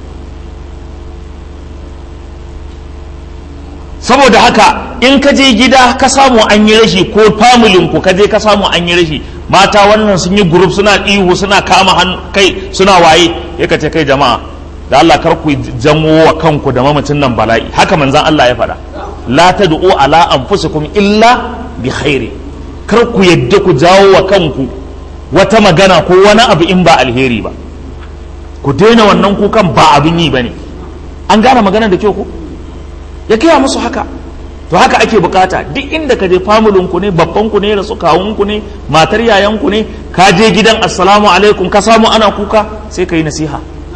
saboda haka in ka je gida ka samu an yi rashi ko familin ku ka je ka samu an yi rashi mata wannan sun yi group suna ihu suna kama kai suna waye ya ka ce kai jama'a da Allah kar ku jamo wa kanku da mamacin nan bala'i haka manzan Allah ya faɗa la tad'u ala anfusikum illa bi khairi kar ku yadda ku jawo wa kanku wata magana ko wani abu in ba alheri ba ku daina wannan kukan ba abin yi bane an gane magana da kyau ko ya gaya musu haka to haka ake bukata duk inda ka je famulin ku ne babban ku ne rasu kawun ku ne matar yayan ku ne ka je gidan assalamu alaikum ka samu ana kuka sai ka yi nasiha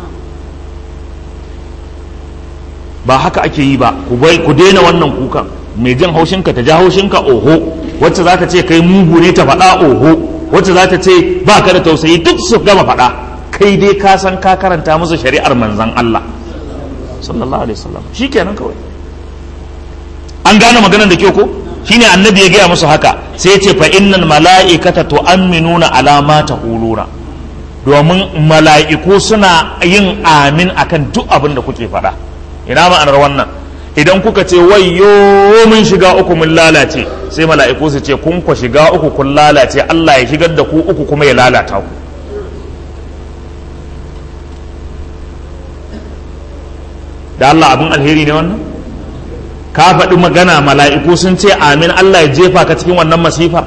ba haka ake yi ba ku bai ku daina wannan kukan mai jin haushinka ta ja haushinka oho wacce za ta ce kai mugu ne ta faɗa oho wacce za ta ce ba ka da tausayi duk su gama faɗa kai dai ka san ka karanta musu shari'ar manzan Allah sallallahu alaihi wasallam shikenan kawai an gane maganar da ke ko shine annabi ya gaya musu haka sai ya ce fa innal mala'ikata tu'minuna ala ma taquluna domin mala'iku suna yin amin akan duk abin da kuke faɗa ina ma'anar wannan idan kuka ce wayyo mun shiga uku mun lalace sai mala'iku su ce kun ku shiga uku kun lalace Allah ya shigar da ku uku kuma ya lalata ku da Allah abin alheri ne wannan ka faɗi magana mala'iku sun ce amin Allah ya jefa ka cikin wannan masifa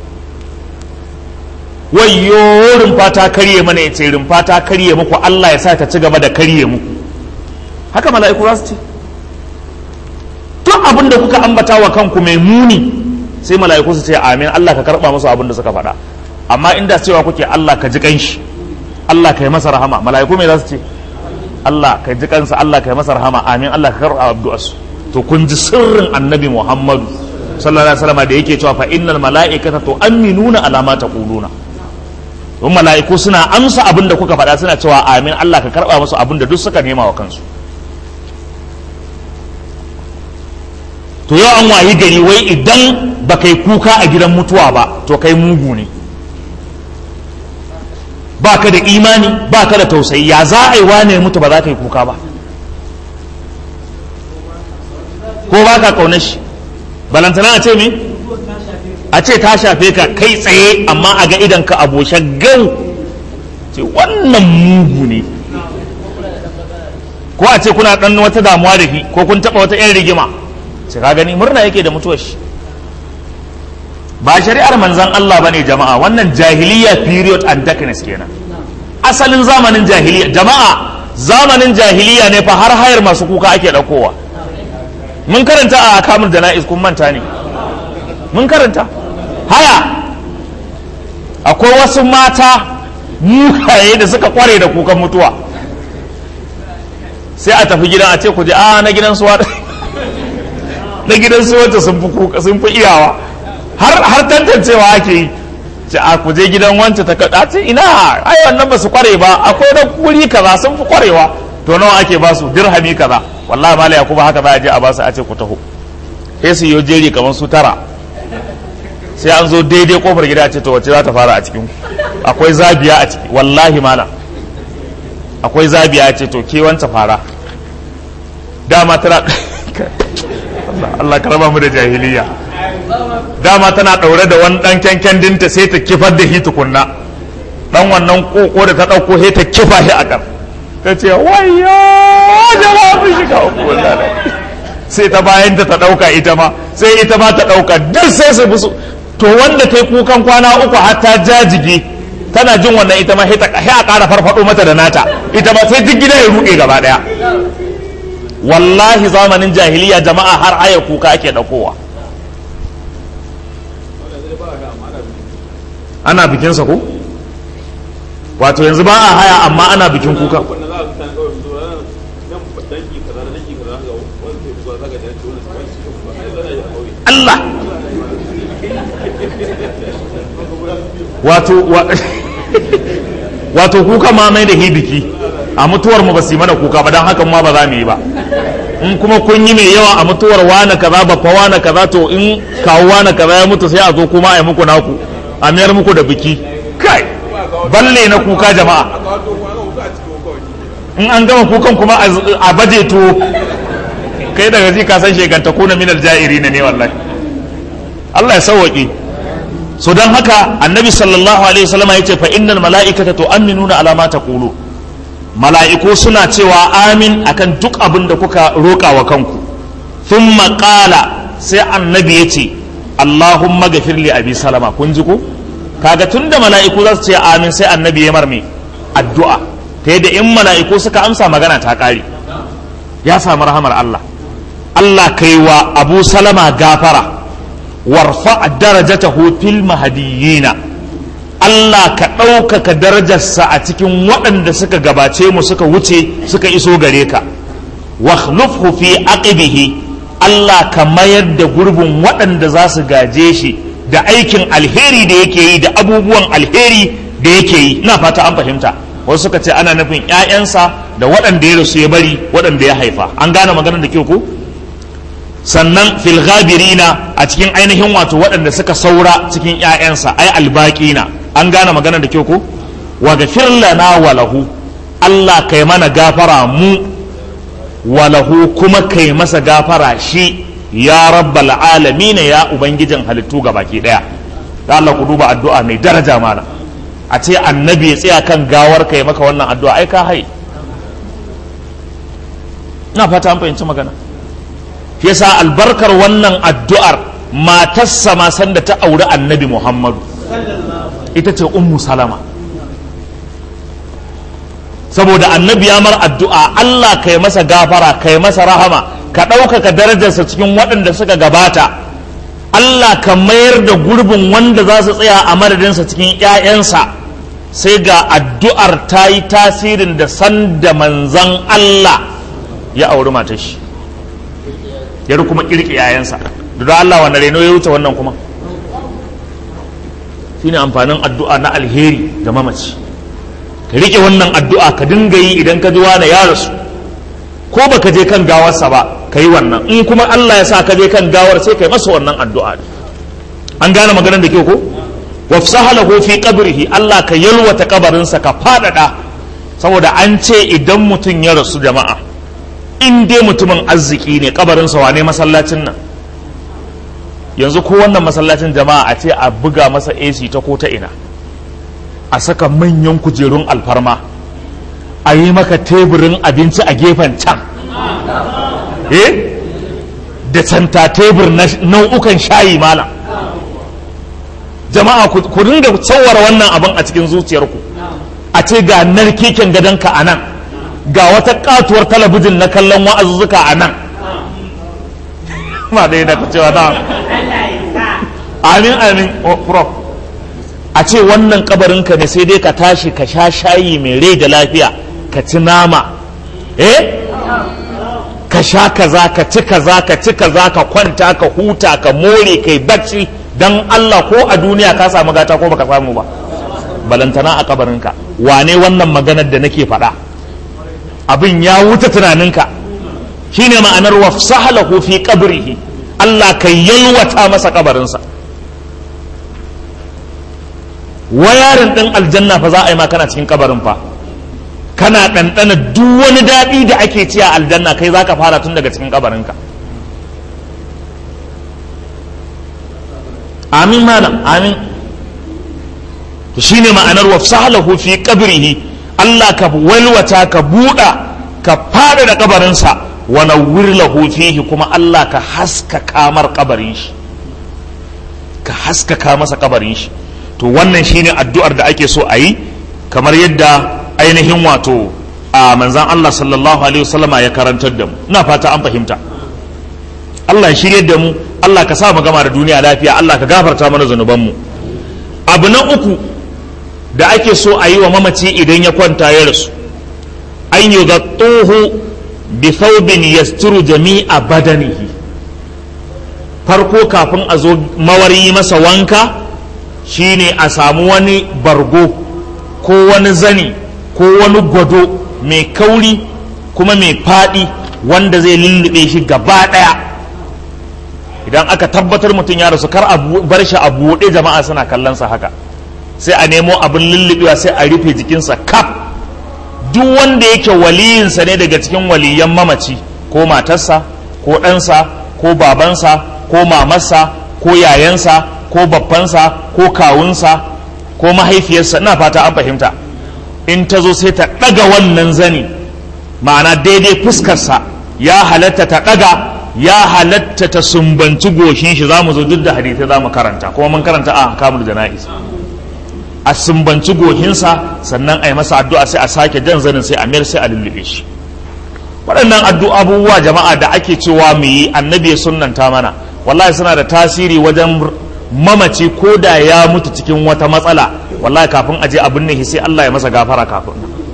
wayyo rumfa ta karye mana ya ce rumfa ta karye muku Allah ya sa ta ci gaba da karye muku haka mala'iku za su ce duk abin da kuka ambata wa kanku mai muni sai mala'iku su ce amin Allah ka karba musu abin da suka faɗa amma inda cewa kuke Allah ka ji kanshi Allah ka yi masa rahama mala'iku me za su ce Allah ka ji kansa Allah ka yi masa rahama amin Allah ka karba addu'arsu to kun ji sirrin annabi Muhammadu sallallahu alaihi wasallam da yake cewa fa innal mala'ikata tu'minuna ala ma taquluna don mala'iku suna amsa abin da kuka faɗa suna cewa amin Allah ka karba musu abin da duk suka nema wa kansu to yau an wayi gari wai idan ba kai kuka a gidan mutuwa ba to kai mugu ne ba ka da imani ba ka da tausayi ya za a yi wane mutu ba za ka yi kuka ba ko ba ka kaunar shi balantana a ce me a ce ta shafe ka kai tsaye amma a ga idan ka aboshe gau ce wannan mugu ne ko a ce kuna dan wata damuwa da shi ko kun taba wata yan rigima sai ka gani murna yake da mutuwar shi ba shari'ar manzan Allah bane jama'a wannan jahiliya period and darkness kenan asalin zamanin jahiliya jama'a zamanin jahiliya ne fa har hayar masu kuka ake daukowa mun karanta a kamun jana'iz kun manta ne mun karanta haya akwai wasu mata mukaye da suka kware da kukan mutuwa sai a tafi gidan a ce ku je a na gidan suwa na gidan su wacce sun fi kuka sun fi iyawa har har tantancewa ake yi ce a ku je gidan wance ta kada ce ina ai wannan ba su kware ba akwai da kuri kaza sun fi kwarewa to nawa ake ba su dirhami kaza wallahi mala yakuba haka za a je a ba su a ce ku taho sai su yi jeri kamar su tara sai an zo daidai kofar gida a ce to wacce za ta fara a cikin akwai zabiya a ciki wallahi mala akwai zabiya a ce to ke wanta fara dama tana Allah ka raba mu da jahiliya dama tana ɗaure da wani ɗan kyankyan dinta sai ta kifar da shi tukunna ɗan wannan koko da ta ɗauko sai ta kifa shi a kan ta ce wayo jama'a mun shiga uku sai ta bayan ta ta ɗauka ita ma sai ita ma ta ɗauka duk sai su musu to wanda ta yi kukan kwana uku har ta jajige tana jin wannan ita ma sai a ƙara farfaɗo mata da nata ita ma sai duk gida ya ruɗe gaba ɗaya wallahi zamanin jahiliya jama'a har aya kuka ake ɗaukowa ana bikinsa ko wato yanzu ba a haya amma ana bikin kuka Allah wato wato kuka ma mai da biki a mutuwar mu ba su yi mana kuka ba don hakan ma ba za mu yi ba in kuma kun yi mai yawa a mutuwar wane kaza ba fa wane kaza to in kawo wane kaza ya mutu sai a zo kuma a yi muku naku a mayar muku da biki kai balle na kuka jama'a in an gama kukan kuma a baje to kai daga ji ka san shekanta kuna minal ja'iri ne wallahi Allah ya sauwaƙe so don haka annabi sallallahu alaihi wasallam ya ce fa innal mala'ikata tu'minuna ala ma taqulu mala'iku suna cewa amin akan duk abin da kuka roƙa wa kanku thumma qala sai annabi ya ce Allahumma gafir li abi salama kun ji ko kaga tunda mala'iku za su ce amin sai annabi ya marme addu'a ta yadda in mala'iku suka amsa magana ta ƙare ya samu rahamar Allah Allah kai wa Abu Salama gafara warfa darajatahu fil mahdiyina Allah ka ɗaukaka darajarsa a cikin waɗanda suka gabace mu suka wuce suka iso gare ka wakhlufhu fi aqibihi Allah ka mayar da gurbin waɗanda za su gaje shi da aikin alheri da yake yi da abubuwan alheri da yake yi ina fata an fahimta wasu suka ce ana nufin 'ya'yansa da waɗanda ya rasu ya bari waɗanda ya haifa an gane maganar da kyau ko sannan fil ghabirina a cikin ainihin wato waɗanda suka saura cikin 'ya'yansa ai albaqina an gane maganar da kyau ko wa gafir lana wa lahu Allah kai mana gafara mu wa lahu kuma kai masa gafara shi ya rabbal alamin ya ubangijin halittu baki daya da Allah ku duba addu'a mai daraja mana a ce annabi ya tsaya kan gawar kai maka wannan addu'a ai ka hai ina fata an fahimci magana shi yasa albarkar wannan addu'ar matarsa ma sanda ta auri annabi Muhammadu ita ce ummu salama saboda annabi ya mar addu'a Allah kai masa gafara kai masa rahama ka ɗaukaka darajarsa cikin waɗanda suka gabata Allah ka mayar da gurbin wanda za su tsaya a madadinsa cikin ‘ya'yansa sai ga addu'ar ta yi tasirin da sanda manzan Allah ya auri matar shi ya kuma ƙirƙi ‘ya'yansa da Allah wanda reno ya wuce wannan kuma shine amfanin addu'a na alheri ga mamaci ka rike wannan addu'a ka dinga yi idan ka ji wani ya rasu ko baka je kan gawarsa ba ka yi wannan in kuma Allah ya sa ka je kan gawar sai ka yi masa wannan addu'a an gane maganar da ke ko wafsaha lahu fi qabrihi Allah ka yalwata kabarinsa ka fadada saboda an ce idan mutum ya rasu jama'a in dai mutumin arziki ne kabarinsa wane masallacin nan yanzu ko wannan masallacin jama'a a ce a buga masa AC ta ko ta ina a saka manyan kujerun alfarma a yi maka teburin abinci a gefen can eh da canta tebur na nau'ukan shayi malam jama'a ku dinga tsawara wannan abin a cikin zuciyarku a ce ga narkeken gadonka a nan ga wata katuwar talabijin na kallon wa'azuzzuka a nan ma dai da ka cewa na amin amin prof a ce wannan kabarinka ne sai dai ka tashi ka sha shayi mai rai da lafiya ka ci nama eh ka sha kaza ka ci kaza ka ci kaza ka kwanta ka huta ka more kai bacci dan Allah ko a duniya ka samu gata ko baka samu ba balantana a kabarinka wane wannan maganar da nake faɗa abin ya wuce tunaninka shine ma'anar wafsahalahu fi qabrihi Allah ka yalwata masa kabarinsa wayarin ɗin aljanna fa za a yi ma kana cikin kabarin fa kana ɗanɗana duk wani daɗi da ake ci a aljanna kai za ka fara tun daga cikin kabarinka amin malam amin to shine ma'anar wafsahalahu fi qabrihi Allah ka walwata ka buɗa ka fada da kabarinsa wa nawwir lahu fihi kuma Allah ka haskaka mar kabarin shi ka haskaka masa kabarin shi to wannan shine addu'ar da ake so a yi kamar yadda ainihin wato a manzan Allah sallallahu alaihi wasallama ya karantar da mu ina fata an fahimta Allah ya shirye da mu Allah ka sa mu gama da duniya lafiya Allah ka gafarta mana zanuban mu abu na uku da ake so a yi wa mamaci idan ya kwanta ya rasu an yi gattuhu bi thawbin yasturu jami'a badanihi farko kafin a zo mawari masa wanka shine a samu wani bargo ko wani zani ko wani gwado mai kauri kuma mai faɗi wanda zai lullube shi gaba ɗaya idan aka tabbatar mutum ya rasu kar a bar shi a buɗe jama'a suna kallonsa haka sai a nemo abin lullubewa sai a rufe jikinsa kaf duk wanda yake waliyinsa ne daga cikin waliyan mamaci ko matarsa ko ɗansa ko babansa ko mamarsa ko yayansa ko babbansa ko kawunsa ko mahaifiyarsa ina fata an fahimta in ta zo sai ta ɗaga wannan zani ma'ana daidai fuskarsa ya halatta ta ɗaga ya halatta ta sumbanci goshin shi za mu zo duk da hadithai za mu karanta kuma mun karanta a kamul jana'iz a sumbanci goshinsa sannan a yi masa addu'a sai a sake jan zanin sai a mayar sai a lullube shi waɗannan addu'a abubuwa jama'a da ake cewa mu yi annabi ya sunnanta mana wallahi suna da tasiri wajen mamaci ko da ya mutu cikin wata matsala wallahi kafin aje abin ne sai Allah ya masa gafara kafin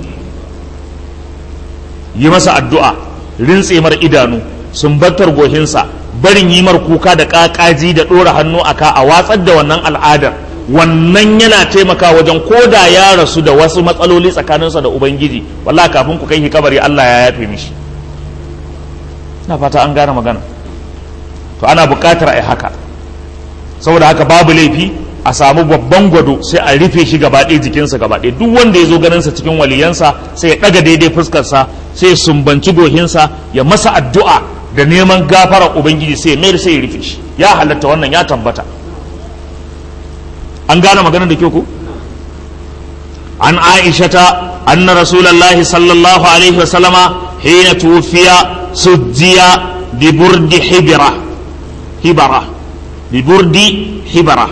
yi masa addu'a rintse mar idanu sumbantar gohinsa barin yi mar kuka da ƙaƙaji da ɗora hannu a ka a watsar da wannan al'adar wannan yana taimaka wajen ko da ya rasu da wasu matsaloli tsakaninsa da ubangiji wallahi kafin ku kai shi kabari Allah ya yafe mishi na fata an gane magana to ana buƙatar a yi haka saboda haka babu laifi a samu babban gwado sai a rufe shi gaba ɗaya jikinsa gaba ɗaya duk wanda ya zo ganinsa cikin waliyansa sai ya ɗaga daidai fuskarsa sai ya sumbanci gohinsa ya masa addu'a da neman gafara ubangiji sai ya mayar sai ya rufe shi ya halatta wannan ya tabbata an gane maganar da kyau ko an aishata anna rasulullahi sallallahu alaihi wa sallama hina tufiya sujjiya bi burdi hibira hibara bi burdi hibara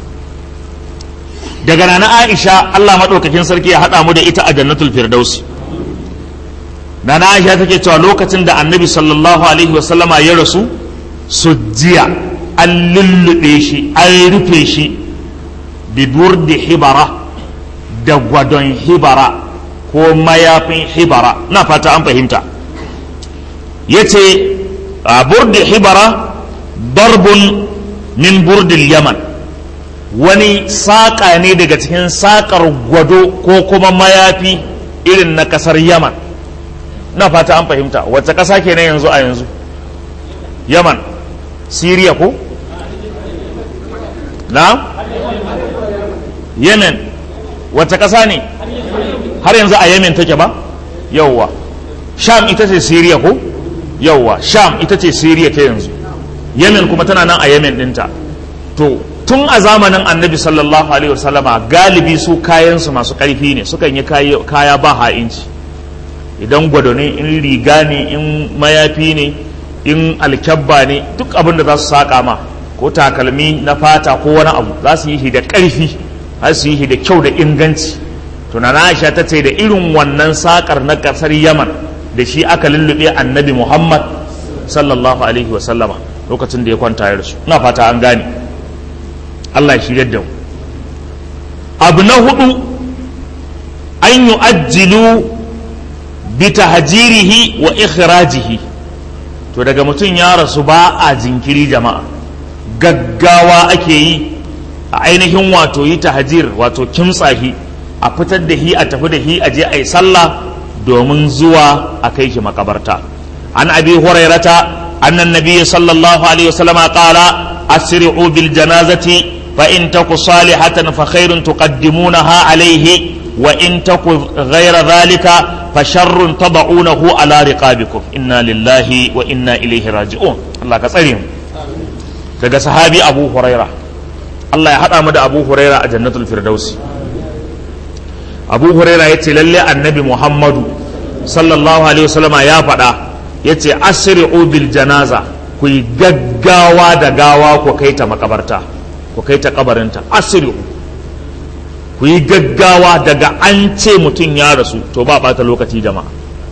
daga nana aisha Allah maɗaukakin sarki ya haɗa mu da ita a jannatul firdausi nana aisha take cewa lokacin da annabi sallallahu alaihi wasallama ya rasu sujjiya an lullube shi an rufe shi bi burdi hibara da gwadon hibara ko mayafin hibara na fata an fahimta ya ce a burdi hibara darbun min burdil yaman wani saƙa ne daga cikin saƙar gwado ko kuma mayafi irin na ƙasar yaman na fata an fahimta wacce ƙasa ke yanzu a yanzu yaman siriya ko na yemen wacce ƙasa ne har yanzu a yemen take ba yauwa sham ita ce siriya ko yauwa sham ita ce siriya ta yanzu yemen kuma tana nan a yemen ɗinta to tun a zamanin annabi sallallahu alaihi wasallama galibi su kayansu masu ƙarfi ne sukan yi kaya ba ha'inci idan gwado ne in riga ne in mayafi ne in alkyabba ne duk abin da za su saƙa ma ko takalmi na fata ko wani abu za su yi shi da ƙarfi za su yi shi da kyau da inganci tunana aisha ta ce da irin wannan saƙar na ƙasar yaman da shi aka lullube annabi muhammad sallallahu alaihi wasallama lokacin da ya kwanta ya rasu ina fata an gane Allah shi da mu abu na hudu an yi ajilu bi tahjirihi wa ikhrajihi to daga mutum ya rasu ba a jinkiri jama'a gaggawa ake yi a ainihin wato yi tahjir wato kimtsahi a fitar da hi a tafi da hi a je a yi sallah domin zuwa a kai shi makabarta an abi hurairata annan nabiyyi sallallahu alaihi wasallam qala asri'u bil janazati فإن تك صالحة فخير تقدمونها عليه وإن تك غير ذلك فشر تضعونه على رقابكم إنا لله وإنا إليه راجعون الله كسرهم daga sahabi abu huraira Allah ya haɗa mu da abu huraira a jannatul firdausi abu huraira ya ce lalle annabi muhammadu sallallahu alaihi wasallama ya faɗa ya ce asri'u bil janaza ku yi gaggawa da gawa ku kai ta makabarta ku kai ta kabarinta asiri ku yi gaggawa daga an ce mutum ya rasu to ba bata lokaci jama'a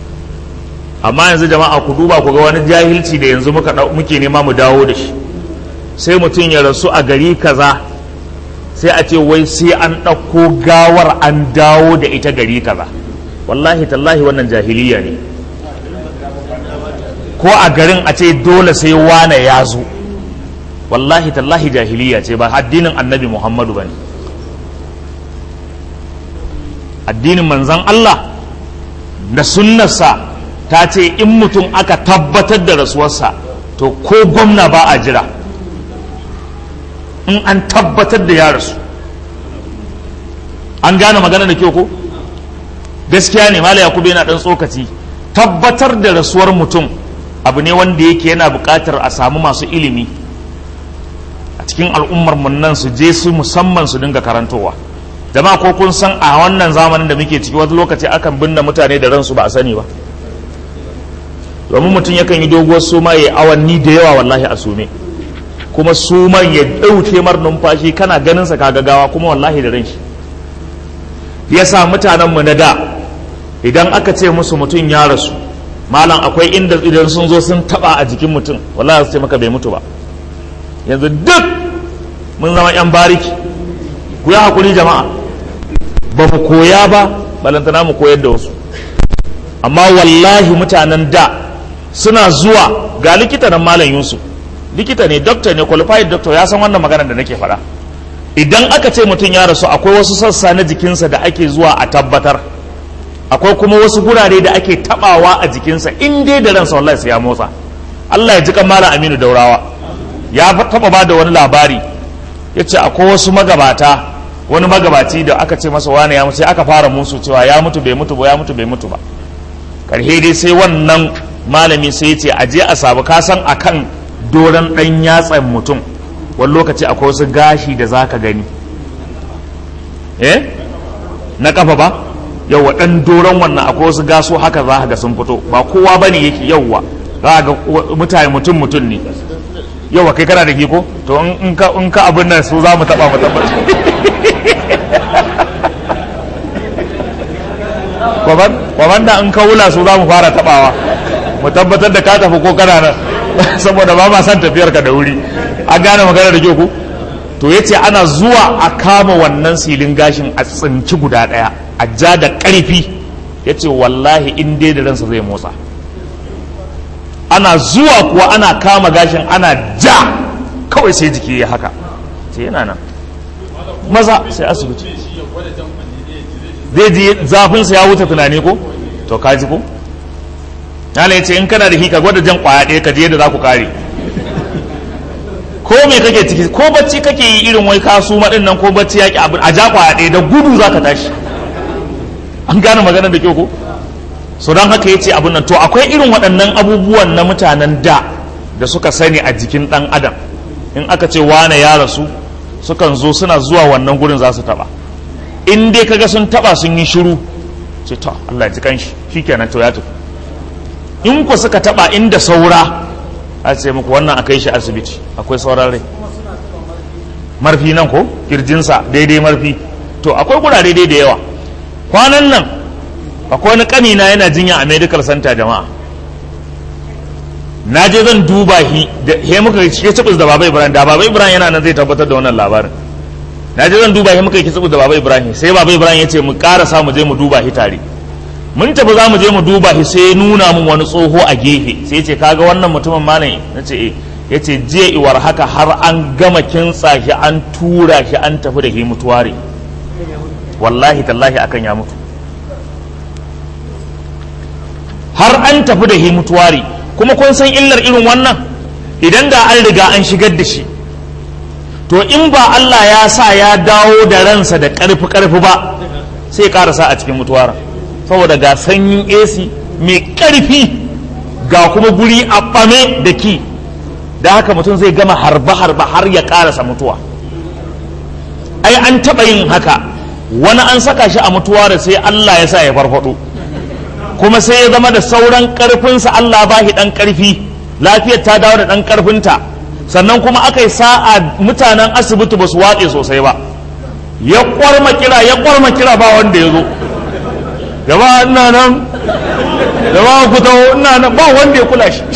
amma yanzu jama'a ku duba ku ga wani jahilci da yanzu muke nema mu dawo da shi sai mutum ya rasu a gari kaza sai a ce wai sai an ɗauko gawar an dawo da ita gari kaza wallahi tallahi wannan jahiliya ne ko a garin a ce dole sai wane ya zo wallahi tallahi jahiliya ce ba addinin annabi muhammadu ba ne addinin manzan Allah da sunnarsa ta ce in mutum aka tabbatar da rasuwarsa to ko gwamna ba a jira in an tabbatar da ya rasu an gane magana da kyau ko gaskiya ne mala yakubu yana dan tsokaci tabbatar da rasuwar mutum abu ne wanda yake yana buƙatar a samu masu ilimi a cikin al'ummar mun nan su je su musamman su dinga karantowa jama'a ko kun san a wannan zamanin da muke ciki wani lokaci akan binne mutane da ransu ba a sani ba domin mutum yakan yi doguwar suma ya awanni da yawa wallahi a sume kuma suman ya ɗauke mar numfashi kana ganin sa kaga gawa kuma wallahi da ran shi yasa mutanen mu na da idan aka ce musu mutum ya rasu malam akwai inda idan sun zo sun taba a jikin mutum wallahi su ce maka bai mutu ba yanzu duk mun zama yan bariki ku yi hakuri jama'a ba mu koya ba balantana mu koyar da wasu amma wallahi mutanen da suna zuwa ga likita nan malam yusuf likita ne doctor ne qualified doctor ya san wannan maganar da nake faɗa idan aka ce mutum ya rasu akwai wasu sassa na jikinsa da ake zuwa a tabbatar akwai kuma wasu gurare da ake tabawa a jikinsa in dai da ransa wallahi sai ya motsa Allah ya ji kan malam Aminu Daurawa ya taba ba da wani labari ya ce akwai wasu magabata wani magabaci da aka ce masa wani ya mutu sai aka fara musu cewa ya mutu bai mutu ba ya mutu bai mutu ba karhe dai sai wannan malami sai ya ce a je a sabu kasan akan doron dan yatsan mutum wani lokaci akwai wasu gashi da zaka gani eh na kafa ba yauwa dan doron wannan akwai wasu gaso haka za ga sun fito ba kowa bane yake yauwa za ga mutane mutum mutum ne yauwa kai kana da ko to in ka in ka abin nan su za mu taba mu tabbata kwaban da in ka wula su za mu fara tabawa mu tabbatar da ka tafi ko kana nan saboda ba ma san tafiyar ka da wuri an gane magana da ku to yace ana zuwa a kama wannan silin gashin a tsinci guda daya a ja da ƙarfi ya ce wallahi in dai da ransa zai motsa ana zuwa kuwa ana kama gashin ana ja kawai sai jiki ya haka sai yana nan maza sai asibiti zai ji zafinsa ya wuce tunani ko to ka ji ko yana ya ce in kana da hika gwada jan kwaya ɗaya ka je yadda za ku kare ko me kake ciki ko bacci kake yi irin wai kasu maɗin nan ko bacci yaƙi abin a ja kwaya ɗaya da gudu za ka tashi an gane magana da kyau ko so don haka ya ce abin nan to akwai irin waɗannan abubuwan na mutanen da da suka sani a jikin ɗan adam in aka ce wane ya rasu sukan zo suna zuwa wannan gurin za su taɓa in dai kaga sun taɓa sun yi shiru ce to Allah ya ji kanshi shikenan to ya tafi in ku suka taɓa inda saura a ce muku wannan a kai shi asibiti akwai sauran rai marfi nan ko kirjinsa daidai marfi to akwai gurare daidai da yawa kwanan nan akwai wani kanina yana jinya a medical center jama'a na je zan duba shi da he muka ke cibis da baba ibrahim da baba ibrahim yana nan zai tabbatar da wannan labarin na je zan duba shi muka ke cibis da baba ibrahim sai baba ibrahim ya ce mu karasa mu je mu duba shi tare mun tafi za mu je mu duba shi sai nuna mun wani tsoho a gefe sai ya ce kaga wannan mutumin malam na ce eh ya ce jiya iwar haka har an gama kintsa shi an tura shi an tafi da shi mutuware wallahi tallahi akan ya mutu har an tafi da mutuwari kuma kun san illar irin wannan idan da an riga an shigar da shi to in ba Allah ya sa ya dawo da ransa da ƙarfi ƙarfi ba sai karasa a cikin mutuwara saboda ga sanyin AC mai ƙarfi ga kuma guri a ɓame da ki da haka mutum zai gama harba-harba har ya karasa mutuwa ai an taɓa yin haka wani an saka shi a mutuwa da sai Allah ya sa ya farfado kuma sai ya zama da sauran karfinsa Allah ba shi dan karfi lafiyar ta dawo da dan karfinta sannan kuma aka yi sa'a mutanen asibiti ba su watse sosai ba ya kwarma kira ya kwarma kira ba wanda ya zo gaba ina nan gaba ku taho ina nan ba wanda ya kula shi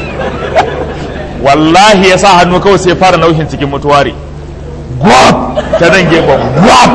wallahi ya sa hannu kawai sai fara naushin cikin mutuware gwab ta nan gefen gwab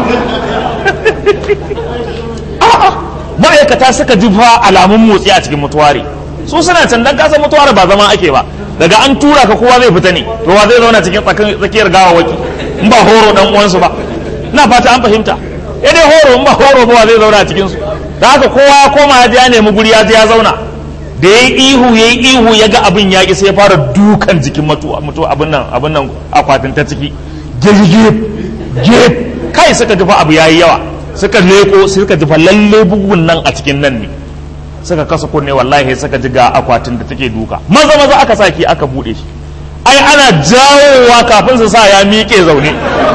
ma'aikata suka ji fa alamun motsi a cikin mutuware su suna can dan kasa mutuware ba zama ake ba daga an tura ka kowa zai fita ne to wa zai zauna cikin tsakiyar gawawaki in ba horo dan uwansu ba ina fata an fahimta ya dai horo in ba horo ba wa zai zauna a cikin su da haka kowa ya koma ya je ya nemi guri ya je ya zauna da ya ihu ya ihu ya ga abin ya sai ya fara dukan jikin mutuwa mutuwa abin nan abin nan akwatin ta ciki gege gege kai suka ji fa abu yayi yawa suka leko suka ji fa lalle bugun nan a cikin nan ne suka kasa kunne wallahi suka ji ga akwatin da take duka maza maza aka saki aka bude shi ai ana jawowa kafin su sa ya miƙe zaune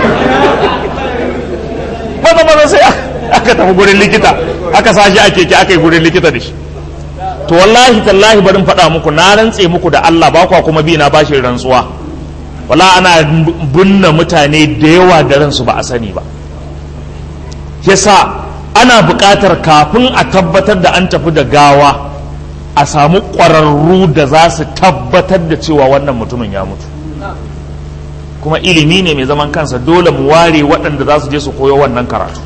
maza maza sai aka tafi gurin likita aka sa shi a keke aka yi gurin likita da shi to wallahi tallahi barin faɗa muku na rantse muku da Allah ba kwa kuma bi na bashi rantsuwa wala ana binne mutane da yawa da ransu ba a sani ba yasa ana buƙatar kafin a tabbatar da an tafi da gawa a samu ƙwararru da za su tabbatar da cewa wannan mutumin ya mutu kuma ilimi ne mai zaman kansa dole mu ware waɗanda za su je su koyo wannan karatu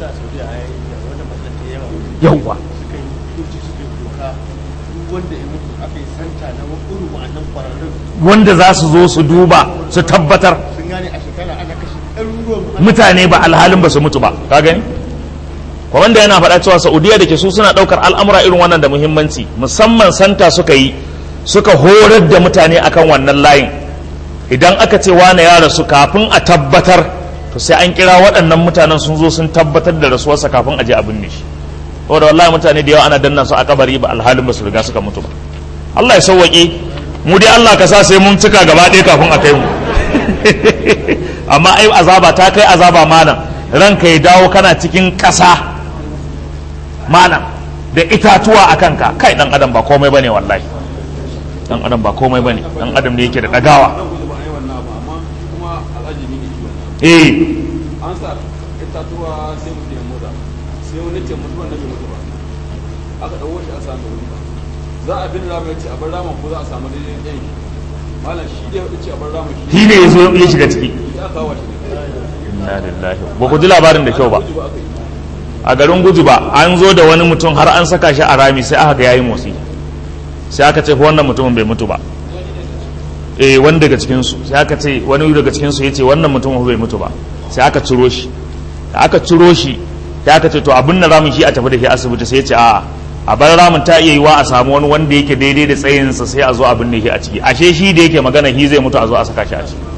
yauwa wanda za su zo su duba su tabbatar mutane ba alhalin ba su mutu ba ka gani wanda yana faɗa cewa saudiya da ke su suna ɗaukar al'amura irin wannan da muhimmanci musamman santa suka yi suka horar da mutane akan wannan layin idan aka ce wane ya rasu kafin a tabbatar to sai an kira waɗannan mutanen sun zo sun tabbatar da rasuwarsa kafin a je a binne shi saboda wallahi mutane da yawa ana danna su a kabari ba alhalin ba su riga suka mutu ba Allah ya sauwaƙe mu dai Allah ka sa sai mun cika gaba ɗaya kafin a kai mu amma ai azaba ta kai azaba malam ranka ya dawo kana cikin ƙasa malam da itatuwa a kanka kai dan adam ba komai bane wallahi dan adam ba komai bane dan adam ne yake da dagawa eh an sa itatuwa sai mutum ya motsa sai wani ce mutuwan na bai mutu ba aka ɗauko shi a samu wuri za a bin rama ya ce a bar rama ko za a samu daidai ɗan shi malam shi da ya ce a bar rama shi shi ne ya zo ya shiga ciki ya kawo shi inna lillahi ba ku ji labarin da kyau ba gudu ba aka yi a garin gudu ba an zo da wani mutum har an saka shi a rami sai aka ga yayi motsi sai aka ce wannan mutumin bai mutu ba eh wani daga cikin su sai aka ce wani daga cikin su yace wannan mutumin bai mutu ba sai aka ciro shi da aka ciro shi sai aka ce to abin na ramin shi a tafi da shi asibiti sai ya ce a'a a bar ramin ta iya yiwa a samu wani wanda yake daidai da tsayinsa sai a zo a binne shi a ciki ashe shi da yake magana shi zai mutu a zo a saka shi a ciki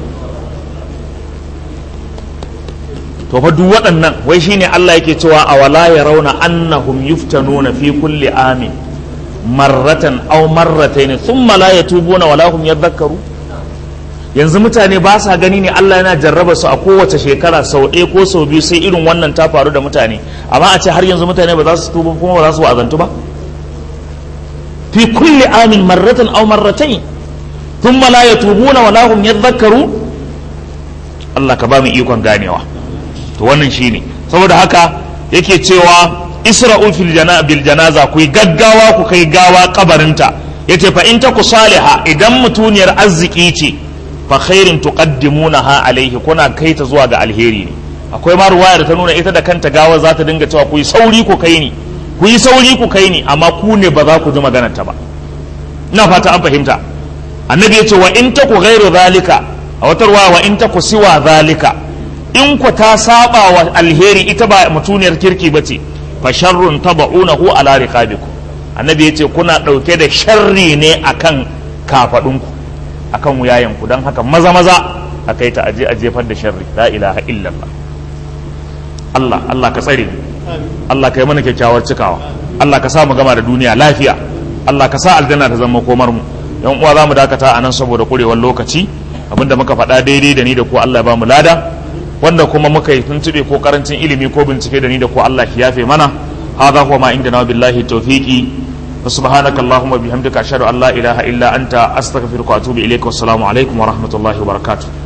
to fa duk waɗannan wai shine Allah yake cewa awala yarawna annahum yuftanuna fi kulli amin marratan aw marratayn thumma la yatubuna wala hum yadhakkaru yanzu mutane ba sa gani ne Allah yana jarraba su a kowace shekara sau ɗaya ko sau biyu sai irin wannan ta faru da mutane amma a ce har yanzu mutane ba za su tuba kuma ba za su wa'azantu ba fi kulli amin marratan aw marratayn thumma la yatubuna wala hum yadhakkaru Allah ka ba mu ikon ganewa to wannan shine saboda haka yake cewa isra'u fil jana bil janaza ku yi gaggawa ku kai gawa kabarinta yace fa in taku saliha idan mutuniyar arziki ce fa khairin tuqaddimunaha alaihi kuna kai ta zuwa ga alheri ne akwai ma ruwaya da ta nuna ita da kanta gawa za ta dinga cewa ku yi sauri ku kai ni ku yi sauri ku kai ni amma ku ne ba za ku ji maganar ta ba ina fata an fahimta annabi yace wa in taku ghairu zalika a wata ruwaya wa in taku siwa zalika in ku ta saba wa alheri ita ba mutuniyar kirki ba ce fa sharrun taba'unahu ala riqabikum annabi yace kuna dauke da sharri ne akan kafadunku akan wuyayenku don haka maza maza a kai ta aje a jefar da sharri la ilaha illallah Allah Allah ka tsare mu Allah ka yi mana kyakkyawar cikawa Allah ka sa mu gama da duniya lafiya Allah ka sa aljanna ta zama komar mu yan uwa za mu dakata a nan saboda kurewar lokaci abinda muka faɗa daidai da ni da ku Allah ya ba mu lada wanda kuma muka yi tuntube ko karancin ilimi ko bincike da ni da ko Allah ya yafe mana hadha huwa ma indana billahi tawfiqi wa subhanaka allahumma bihamdika ashhadu an la ilaha illa anta astaghfiruka wa atubu ilayka wassalamu alaikum wa rahmatullahi wa barakatuh